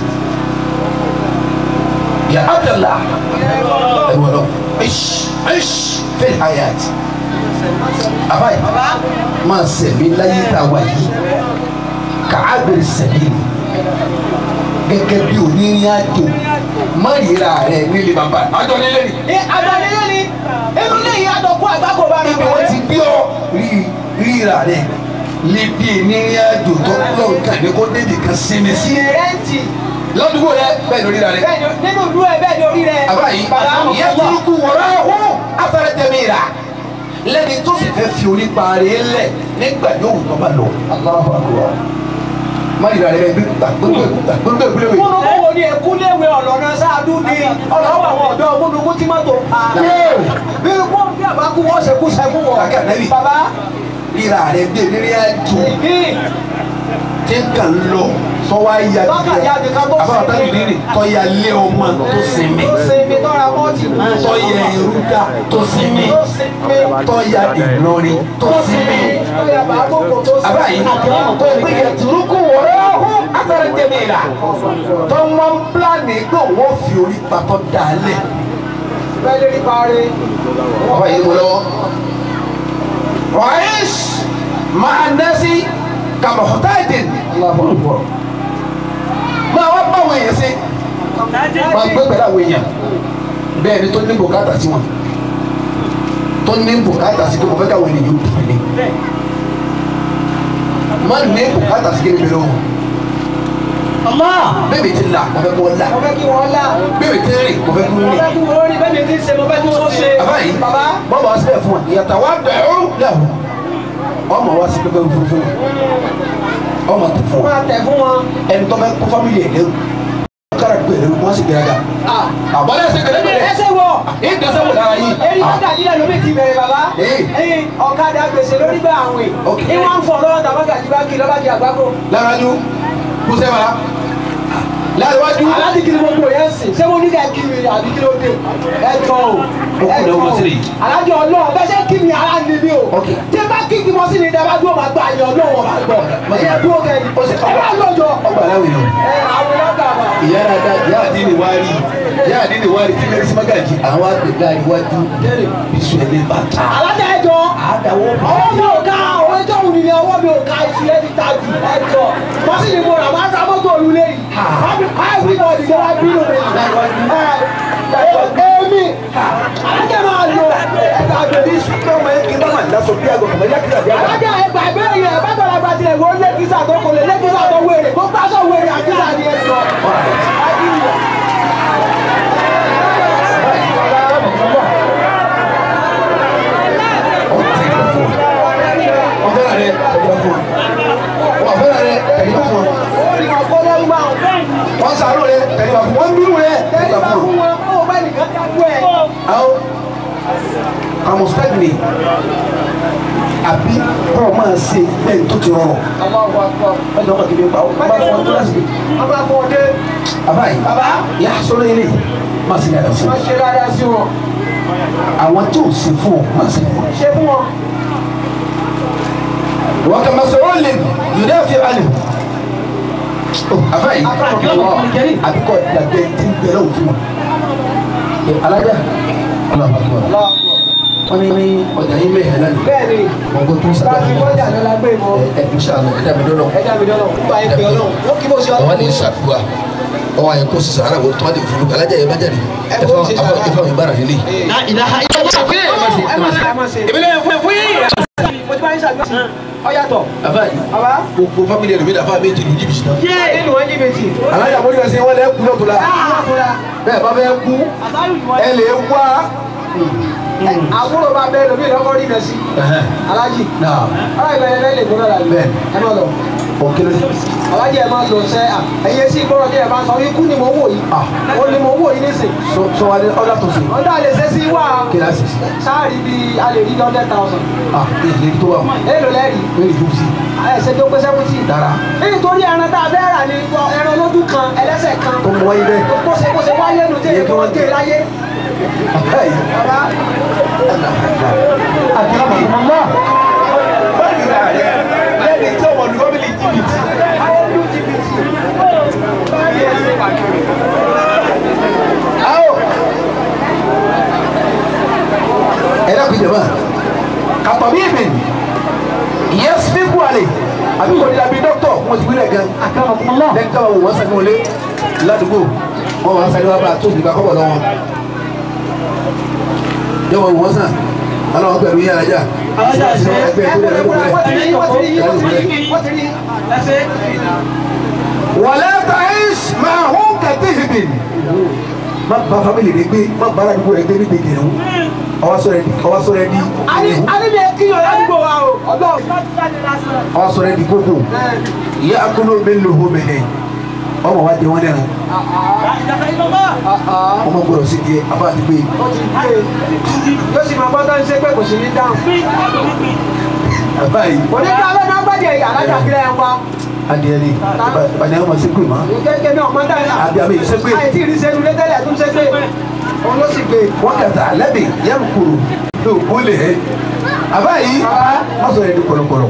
yà Abdallah ẹ̀rù ọlọ́run ẹ̀ṣ ẹ̀ṣ fẹ́ hayat àwa yìí máa sẹ̀mí láyé tá a wà yìí kà á bẹ̀rẹ̀ sẹ̀mí gẹ́gẹ́ bí onírìn àjò má yíra rẹ̀ nílé bàbá àjọ nílé ni. ní adanilé ni inú ilé yìí àdọ̀kú àgbákò bá mi ibi wọ́n ti bí ọ rí ríra rẹ̀ níbi onírìn àjò tó lọ́n kàn ní kó débi kan sinmi sí. rẹ́ǹtì lọ́dúnrún rẹ bẹ́ẹ̀ lórí rẹ̀. bẹ́ẹ̀ ni nínú ìlú ẹ̀ bẹ́ẹ̀ ni orí rẹ̀. àbá yìí bàbá ìyẹn turuku wọ̀rọ̀ ọ̀hún afẹ́rẹ́ tẹ̀mí rà lẹ́ni tó sì fẹ́ fi orí parí lẹ̀ nígbà yóò tó bá lọ. Allahu Akbar. má yìí rà rẹ bí gbàgbọ́dọ̀ gbàgbọ́dọ̀ gbàgbọ́dọ̀ múnukú wo ni èkú léwe ọ̀lọ́nà sáádú ni ọlọ́wọ́ àwọn ọ̀dọ́ múnukú tí mọ́tò pa. bí wọ́n bí àbákú wọ́n ṣe kú sẹ́kú wọ̀. Kàkà nẹ́bì. bàbá ríra rẹ bí eléré àjò ìbí tí ń kàn lọ sọ́wọ́ ayé Tọ́ka ya nìkan tó àbáwọ̀ tá sinmi. nìyí tọ́ya lé ọmọ tó sinmi sinmi tọ́ra mọ́tì. tọ́ya ìrúdà tó sinmi tó sinmi tọ́ya ìlọrin tó tó sinmi. sinmi tọ́ya bàbókò tó sinmi. àbáyé kò pé yẹtùrúkú wọ̀rọ̀ ọ̀hún afẹ́rẹ́ tẹ̀mí rà tó ń wọ́n pílánì pé wọ́n fi orí papọ̀ dálẹ̀. bẹ́ẹ̀ lè rí parí. àbáyé mo lọ́wọ́. rọ́ìs máa nẹ́sí kàmọ̀tàdìn. máa wá bá àwọn èèyàn sí máa gbé pẹ̀lú àwọn èèyàn bẹ́ẹ̀ ni tó ní bùkátà sí wọn tó ní bùkátà sí pé mo fẹ́ káwọn ènìyàn yóò dùn mí má ní bùkátà sí kéde pẹ̀lú wọn bẹ́ẹ̀ mi ti là mo fẹ́ kó là mo fẹ́ kí wọ́n là. bẹ́ẹ̀ mi ti rìn mo fẹ́ kó mo rìn fẹ́ kí wọ́n rí bẹ́ẹ̀ mi ti ṣe mo fẹ́ kí wọ́n ṣe. bàbá yìí bàbá bọ́ọ̀bù wá síbẹ̀ fún wa ìyàtọ̀ wa dẹ̀rù lẹ́wọ̀ ọmọ wa sí pépé fún fún wa ọmọ tó fún wa máa tẹ̀ fún wọn. ẹni tó fẹ́ kó fámìlì ẹ̀ lẹ́rù kára gbé lẹ́rù wọ́n sì gbéraga àbọ̀dá ẹsẹ̀ gbẹ̀rẹ̀ gbẹ̀rẹ̀ ẹsẹ̀ wọ̀. èyí dẹ́sẹ̀ wò lára yìí Eri ọ̀gá jílẹ̀ lómi ti bẹ̀rẹ̀ bàbá. Ee. Ẹyin ọ̀kadà gbèsè lórí gbà àwìn. Ok. Ìwọ̀n ń fọ̀ lọ́wọ́ tàbá gàjí bá kí lọ́ba di àgbákò. lára ju kúsẹ́ wa lára wájú Aláàdì kí ni mo gbò yẹn sìn? Ṣé mo ní ká kí mi àbí kí ló dé? Ẹ jọ o. kú lẹ́wọ́ mọ́sílì yìí. Alájọ ọlọ́run bẹ́ẹ̀ ṣe kí mi ara ni mi o. Ok. Tí n bá kí kí mo sí ni ìdábà dúró máa gbà yàn ọlọ́run máa gbọ́. Ẹyẹ dúró kẹ́ni. Ó sì- Ẹ bá lọ́jọ́. ọgbà aláwìn náà Ẹ àwọn ọlọ́gà ìyá dada ìyá àdínì wá rí ìyá àdínì wá rí tí kẹ́rì sí mágàjì àwọn àgbẹ̀gá iwájú bísú ẹ̀ ní bàtà. alájà ẹjọ àdáwọ̀ ọwọ́ mi ò ká ọwọ́ ẹjọ́ òun ni ọwọ́ mi ò ká ìṣúlẹ̀ ti ta jù ẹjọ wọ́n sì ní mo rà wọ́n á ra mọ́tò òrùlé yìí wọ́n fi pa ẹ̀sìn náà ìjọba wá bínú mi. èmi alájà máa lo ẹ̀ka àgbèdì ìṣúná ọmọ yẹn kí n bá wà lásọ bí àgọ́ kọ̀mọ́ yá kí n àbí àgbà. alájà ẹgbà ìbéèrè yẹn bá tọ́lá gba tilẹ̀ wo lẹ́kísà tó kò lè lẹ́kísà tó wéèrè tó pásọ̀ wéèrè àkísà ni ẹjọ. ọ̀fẹ́ràn rẹ̀ ẹ̀yọ́ fún ọ ọ̀fẹ́ràn rẹ̀ ẹ̀yọ́ fún ọ ó ní ọkọ lọ́rùn máa ń bẹ́ẹ̀ wọ́n sàárò rẹ̀ ẹ̀yọ́ fún wọn bírù rẹ̀ tẹ́lẹ̀ ẹ̀yọ́ bá fún fún ọ. wọn ó bá nìkan dájú ẹ̀. àwọn àmọ̀sítẹ́gìnì àbí kọ́ máa ṣe bẹ́ẹ̀ tó ti rọrùn Allahu Akbar. ẹ̀jọ̀ ọmọ kìíní pa ó bá fọ́ ọdún láti wọ́n bá fọ́ ọdẹ àbáyé bàbá yà sọ́dọ̀ ilé máa ṣe dáadáa sí wọ́n ṣe dáadáa sí wọn àwọn tó ṣe fún ọ máa ṣe fún ọ. ṣe fún wọn. وكما سؤال يدافع عنه أفاي أبقى لدي تنبلو فيه alájà ọlọ́pàá akbar wọ́n ní ní ọjà yín mẹ́hẹ̀ lánàá bẹ́ẹ̀ ni wọ́n kó tó bá sábà a ti kọjá lọ́la gbé mọ́ ẹ ẹ ṣàlọ ẹ dàbí dọ́nà ẹja mi lọ́nà nípa ẹ̀ pé ọlọ́run ó kí bó ṣe àwọn ọlọ́run. ní ìṣàdúrà ọwọ́ àyẹ̀ kó sísè ara wo tó wà ní ìfúnlùkọ alájà yẹn bá jáde Ẹ ẹ kó fọ ṣe sàrà. ẹ fọ mi bára nílé. ẹ má ṣe ẹ má ṣe. ìbílẹ̀ fún fún yìí. mo ti bá yín ṣàgbọ́sí ọ yàtọ̀. àfáàyè bàbá gbogbo fámìlì ẹ̀rọ mi dàfà méjì lu jìbìtì náà. nínú wọn jìbìtì. alájà mo ní ká ṣe wọn lẹ kú lọ́tọ̀ la bẹ́ẹ̀ bá bẹ́ẹ̀ kú ẹ lè wá. àbúrò bá bẹ́ẹ̀ lómi lọ́kọ́ rí bẹ́ẹ̀ sí. alájì náà alájì bẹ́ẹ̀ lẹ́yìn lè gbọ́dọ̀ la Bẹ́ẹ̀. ẹ má lọ. òkèlè alájì ẹ má lọ sẹ́ à ẹ̀yẹ sí gbọ́dọ̀ tí ẹ bá sọ ikú ni mo wò yìí. Ah. ó ní mo wò yìí nísìn. sọ wa ní ọ̀dà tó ṣe ọ̀dà lè ṣe sí wá. kíláàsì sáàrì bíi a lè rí hundred thousand. ah èyí tó wà mọ́ èlò lẹ́rìí. èyí tó sí ẹsẹ̀ tó pé sẹ́wọ́ntì. dára nítorí ẹran tá a fẹ́ rà ní ẹran lójú kan ẹlẹ́sẹ̀ kan. tó mú wáyé bẹ́ẹ̀. kó ṣe kó ṣe wáyé nu tí èyí kí wọ́n gé e láyé. Báyìí. bàbá báyìí rà rẹ lẹ́ni tí ọmọ ní fámìlì jìbìtì. ayélu jìbìtì. Awo. ẹ dákun jẹ máa kàtọ́ bí èmi ìyẹn sípíkù àlè àbí kò ní labi dọ́kítọ̀ wọn ti wílẹ̀ gan. lẹ́yìn tí wọ́n wò wọ́n sẹ́ni wọlé ládùúgbò wọ́n wá sáré wá bá a tó ìdìbò akọ́bọ̀ lọ́wọ́. yẹ wọ́n wò wọ́n sàn ọlọ́wọ́ pẹ̀lú yín alájà. alájà ṣe é ẹgbẹ́ ìgbẹ́ wọ́n ti rí wọ́n ti rí wọ́n ti rí wọ́n ti rí. wàlẹ́ tàìs máa hún kàtíhìbì. má bá family rẹ gbé má bá aládùúgbò rẹ gbé níbi ìdìrún ọwọ́ sọ̀rọ̀ ẹni ọwọ́ sọ̀rọ̀ ẹni alíbi kíyàn ládùúgbò wa o ọlọ́run. ọwọ́ sọ̀rọ̀ ẹni gbogbo ìyá akóló mi lò hó mẹ́hẹ̀ ọmọ wa di wọn dẹ́nu ọmọ gbọdọ̀ sí díẹ̀ abá àti gbé ó ti gbé e yóò sì máa gbọ́dọ̀ ń ṣe pé kò sí ní dáhùn. bàbá yìí onígbà bẹ́ẹ̀ náà gbàdé alájà kílẹ̀ ẹ̀ pa. adìẹ ni ìbàdàn ọmọ sí pè mọ́ kéèké ní ọmọ dáhùn. àbí àbí ìṣẹ́gbé àìtí ìrísẹ́nu létẹ́lẹ̀ tó ń ṣe pé òun ló sì gbé e. wọ́n kàtà alẹ́bì yẹn kúrò ní òkú lè hẹ́ àbá yìí wọ́n sọ̀rọ̀ ẹni kọ̀lọ̀kọ̀lọ̀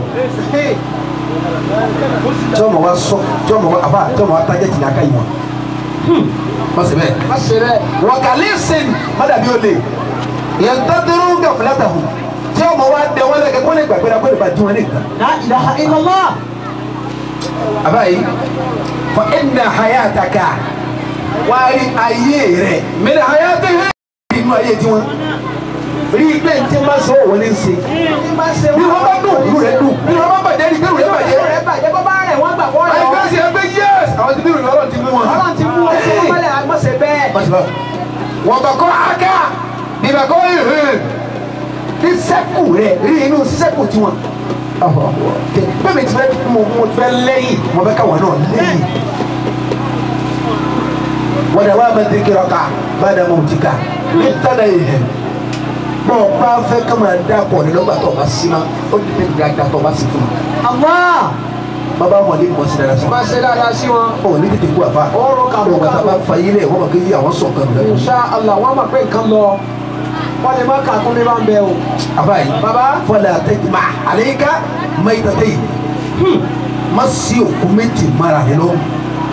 tí ọmọ wa sọ tí ọmọ wa àbá tí ọmọ wa tajẹ́ tìlẹ̀ aka yìí wọn wọ́n sì bẹ́ẹ̀. má ṣe bẹ́ẹ̀. wakalisin madabi ole yantadiru gafilatahu tí ọmọ wa dẹ wọn lẹkẹ kó lè gbàgbé la kó lè ba dùn wọn ní nǹkan. la ilaha illallah. abayi fa inna hayataka wari ayé rẹ mẹlẹ hayati hẹ inú ayé tiwọn rí i pé ntí ma sọ wọn ní nse ní bá ṣe bí wọn bá dùn ìlú rẹ dùn bí wọn bá bàjẹ́ ní ìlú rẹ bàjẹ́ rẹ̀ bàjẹ́ bọ́ bá rẹ̀ wọ́n gbà bọ́ rẹ̀ ayé wọ́n. bẹ́ẹ̀ sì ẹgbẹ́ yẹs àwọn ti bí ìròyìn ọlọ́run ti mú wọn. ọlọ́run ti mú wọn sí wọn mọ́lẹ̀ àgbọ̀sẹ̀ bẹ́ẹ̀. wọ́n bá kọ́ aka bí bá kọ́ ìhìn ní sẹ́kù rẹ̀ rí inú sísẹ́kù tiwọn. bẹ́ẹ̀ mi ti fẹ́ mo mo ti fẹ́ lẹ́yìn mo fẹ́ káwọn náà lẹ́yìn. wọ́n dẹ̀ wá bẹ́ẹ̀ dèkìrì ọ̀ka bá dẹ̀ mọ̀ òtí ká ní tẹ́lẹ̀ ìhìn. bọ́n o bá fẹ́ ká máa dá pọ̀ ní lọ́gbà tó o bá sí ma ó ti tẹ́ gbàgbà tó o bá sí fún mi. Allah. bàbá mọ̀ ní mọ̀ sí dára sọ. má ṣe dáadáa sí wọn. ọ̀ ní tètè kú àfa. Ọ̀rọ̀ kàbọ̀ ọ̀gbà tá a bá fa yílẹ̀ wọ́n mọ̀ kí àwọn sọ̀kan lẹ́nu. insha Allah wọ́n mọ̀ pé nǹkan lọ wọ́n lè má kà kún ní bá ń bẹ o. abayi Baba. fọlá tẹjúmọ àlẹyìnká mayitata yìí má sí òkú méjì mara rẹ lọ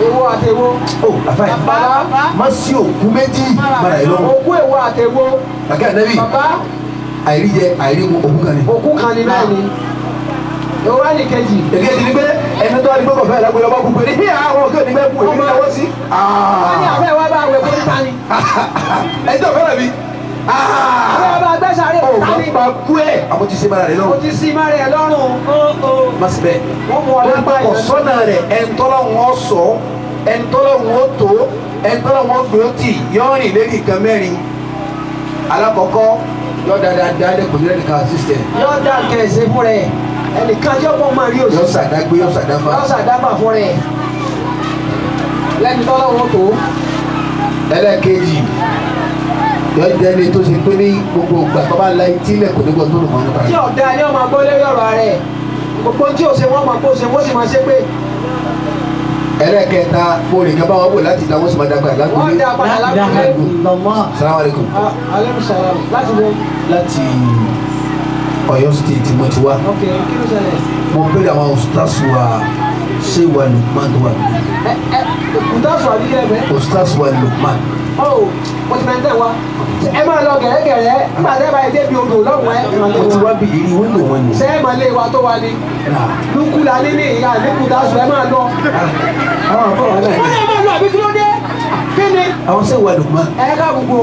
èwo àti èwo. ó àfáì bàbá má sí òkú méjì mara ẹ lọ́wọ́ òkú èwo àti èwo. bàkẹ́ ànábì bàbá àìrí jẹ àìrí mu òkú kan ni. òkú kan ní bẹ́ẹ̀ ni. èwo wá ní kejì. èké ti ní pé ẹni tó wá ní gbọ́kọ̀ fẹ́ lágbèrè ọba kúkú ní àwọn òkè ní bẹ́ẹ̀ kú èmi náwó sí. wọ́n ní àbẹ́ wa bá wẹ̀ kó níta ni. ẹ jẹ́ ọ̀fẹ́ rẹ̀ mi. àbẹ́ wa bá gbẹ́sàárè ọ̀ òkúta ni. bá kú ẹ̀ àmọ́ ti ṣe mara rẹ̀ mo lọ́wọ́. ti sí má rẹ̀ lọ́rùn. má sì bẹ́ẹ̀. wọ́n mú ọ lápá kò yẹn. sọ́nà rẹ̀ ẹ̀ńtọ́lọ́ wọn sọ ẹ̀ńtọ́lọ́ wọn tó ẹ̀ńtọ́lọ́ wọn gbé tì yọrin lẹ́yìn nǹkan mẹ́rin alákọ̀ọ́kọ́ yọ dáadáa dáadé kò ní lẹ́nu kan assistant yóò dá kẹ̀sẹ̀ fún rẹ̀ ẹnìkan yóò bọ́ máa rí yọ òsì. sàdágbé yọ sàdáfà yóò sàdábà fún rẹ̀ lẹ́ni tọ́lọ́wọ́ tó. ẹlẹ́ẹ̀kejì yọ jẹ́ni tó ṣe pé ní gbogbo ìgbà tó bá la etí lẹ̀ kò ní gbọ́ tó lù wọ́n nípa tí rẹ̀ ọ̀dà ni wọ́n máa gbọ́ lórí ọ̀rọ̀ rẹ̀ gbogbo tí o ṣe wọ́n máa kó o ṣe wọ́n sì máa ṣe pé ẹlẹ́ẹ̀kẹta mo rìn kan bá wọn bò láti dá wọn sì máa dàgbà wọ́n lágbóyè dá padà lágbègbè. salamu alaikum alẹ́ sọ̀rọ̀ láti wo láti Ọ̀yọ́ state mo ti wá ok kí ló ṣẹlẹ̀ mo bẹ̀rẹ̀ àwọn ustaz wa ṣé wa Lukman tó wà níbí. ẹ ẹ kùtàṣù àbíkẹ́ ẹ̀fẹ́ ustaz wa Lukman ọ mo ti mẹ́tẹ̀ wá ẹ máa lọ gẹ̀rẹ́gẹ̀rẹ́ nígbà tẹ́ bá yẹ débi odò lọ́wọ́ ẹ mo ti wá bí ìrírí wíńdò wọn ni. ṣé ẹ máa lé wa tó wa ni lukú la ní ní ìyá ní kùtàṣù ẹ máa lọ. àwọn àbọ̀ wọn náà wọ́n ni yẹ máa lọ àbí kí ló dé kí ni àwọn ṣé wa Lukman ẹ ká gbogbo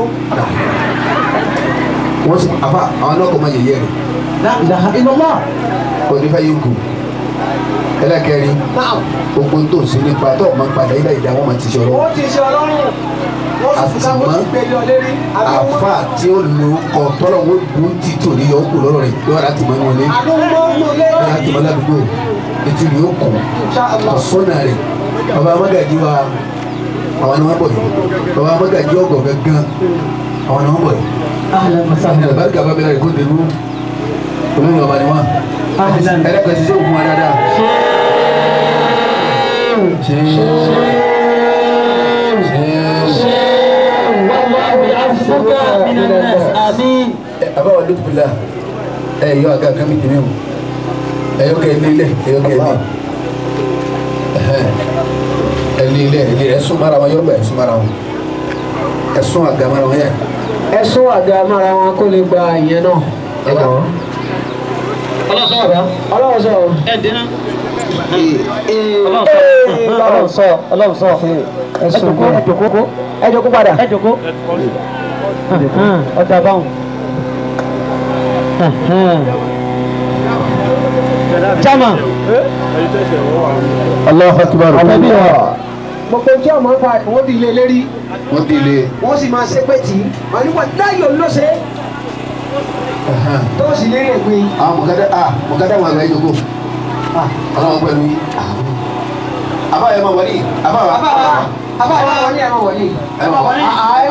wọ́n sì àfa àwọn náà kò máa yẹ̀yẹ́ rẹ̀ ìlọ́mọ́ onífẹ́ yìí kù ẹlẹ́kẹrin náà gbogbo tó ń sin nípa tó máa ń padà ilé ìdá wọn máa ti ó sọ̀rọ̀ ti ṣe ọlọ́run wọ́n sì fún káwọn ti gbé lé ọ lérí àdúgbò àfa tí ó lo kọ tọ́lọ̀ wọn dùn tí tò ní yọ kù lọ́rọ̀ rẹ̀ yọ láti mọ́ wọn lé àdúgbò ń lò lé yọ láti mọ́ ládùúgbò ètò ìlú ó kù Inshallah. ọ̀sọ́nà rẹ̀ bàbá amágàjì wa àwọn ni wọ́n bọ̀ yìí bàbá amágàjì ọgọ̀ gángan àwọn ni wọ́n bọ̀ yìí. ní alibarika bá bẹ̀rẹ̀ kó dèrú olóyìn ọba ni wọn ẹlẹ́kọ̀ọ́ ti ṣe òkun wa dáadáa. ṣe àbáwọ̀ lókùnlá ẹ yọ àga kan mi jẹ mẹ́wọ̀n ẹ yọ kẹ́ ẹ lé lẹ̀ ẹ yọ kẹ́ ẹ lé ẹ lé lẹ̀ ẹ lé ẹ sún mara wọn yọ gbà ẹ sún mara wọn ẹ sún àga mara wọn yẹ ẹ sún àga mára wọn kó lè gba ìyẹn náà. ẹ kàn wọ́n. ọlọ́run sọ Ọlọ́run sọ Ọlọ́run sọ ẹ jòkó ẹ jòkó ẹ jòkó padà. ẹ jòkó ọjà báwọn. jama Allahu akbar. àtẹ̀bí wa gbogbo tí ọmọ ń fa ìwọ́n di ilé lérí wọ́n di ilé wọ́n sì máa ṣe pé tì í wọ́n ní wọ́n láyò ló ṣe tó sì lérí ẹ̀gbin. àwọn mọ̀gádá à mọ̀gádá wọn àgbà ìjókòó ọlọ́wọ́ pẹ̀lú yín. àbáyọ máa wọlé àbáwá. àbá àbá àwọn ní ẹ̀rọ wọ̀nyí. ẹ máa wọlé. ẹ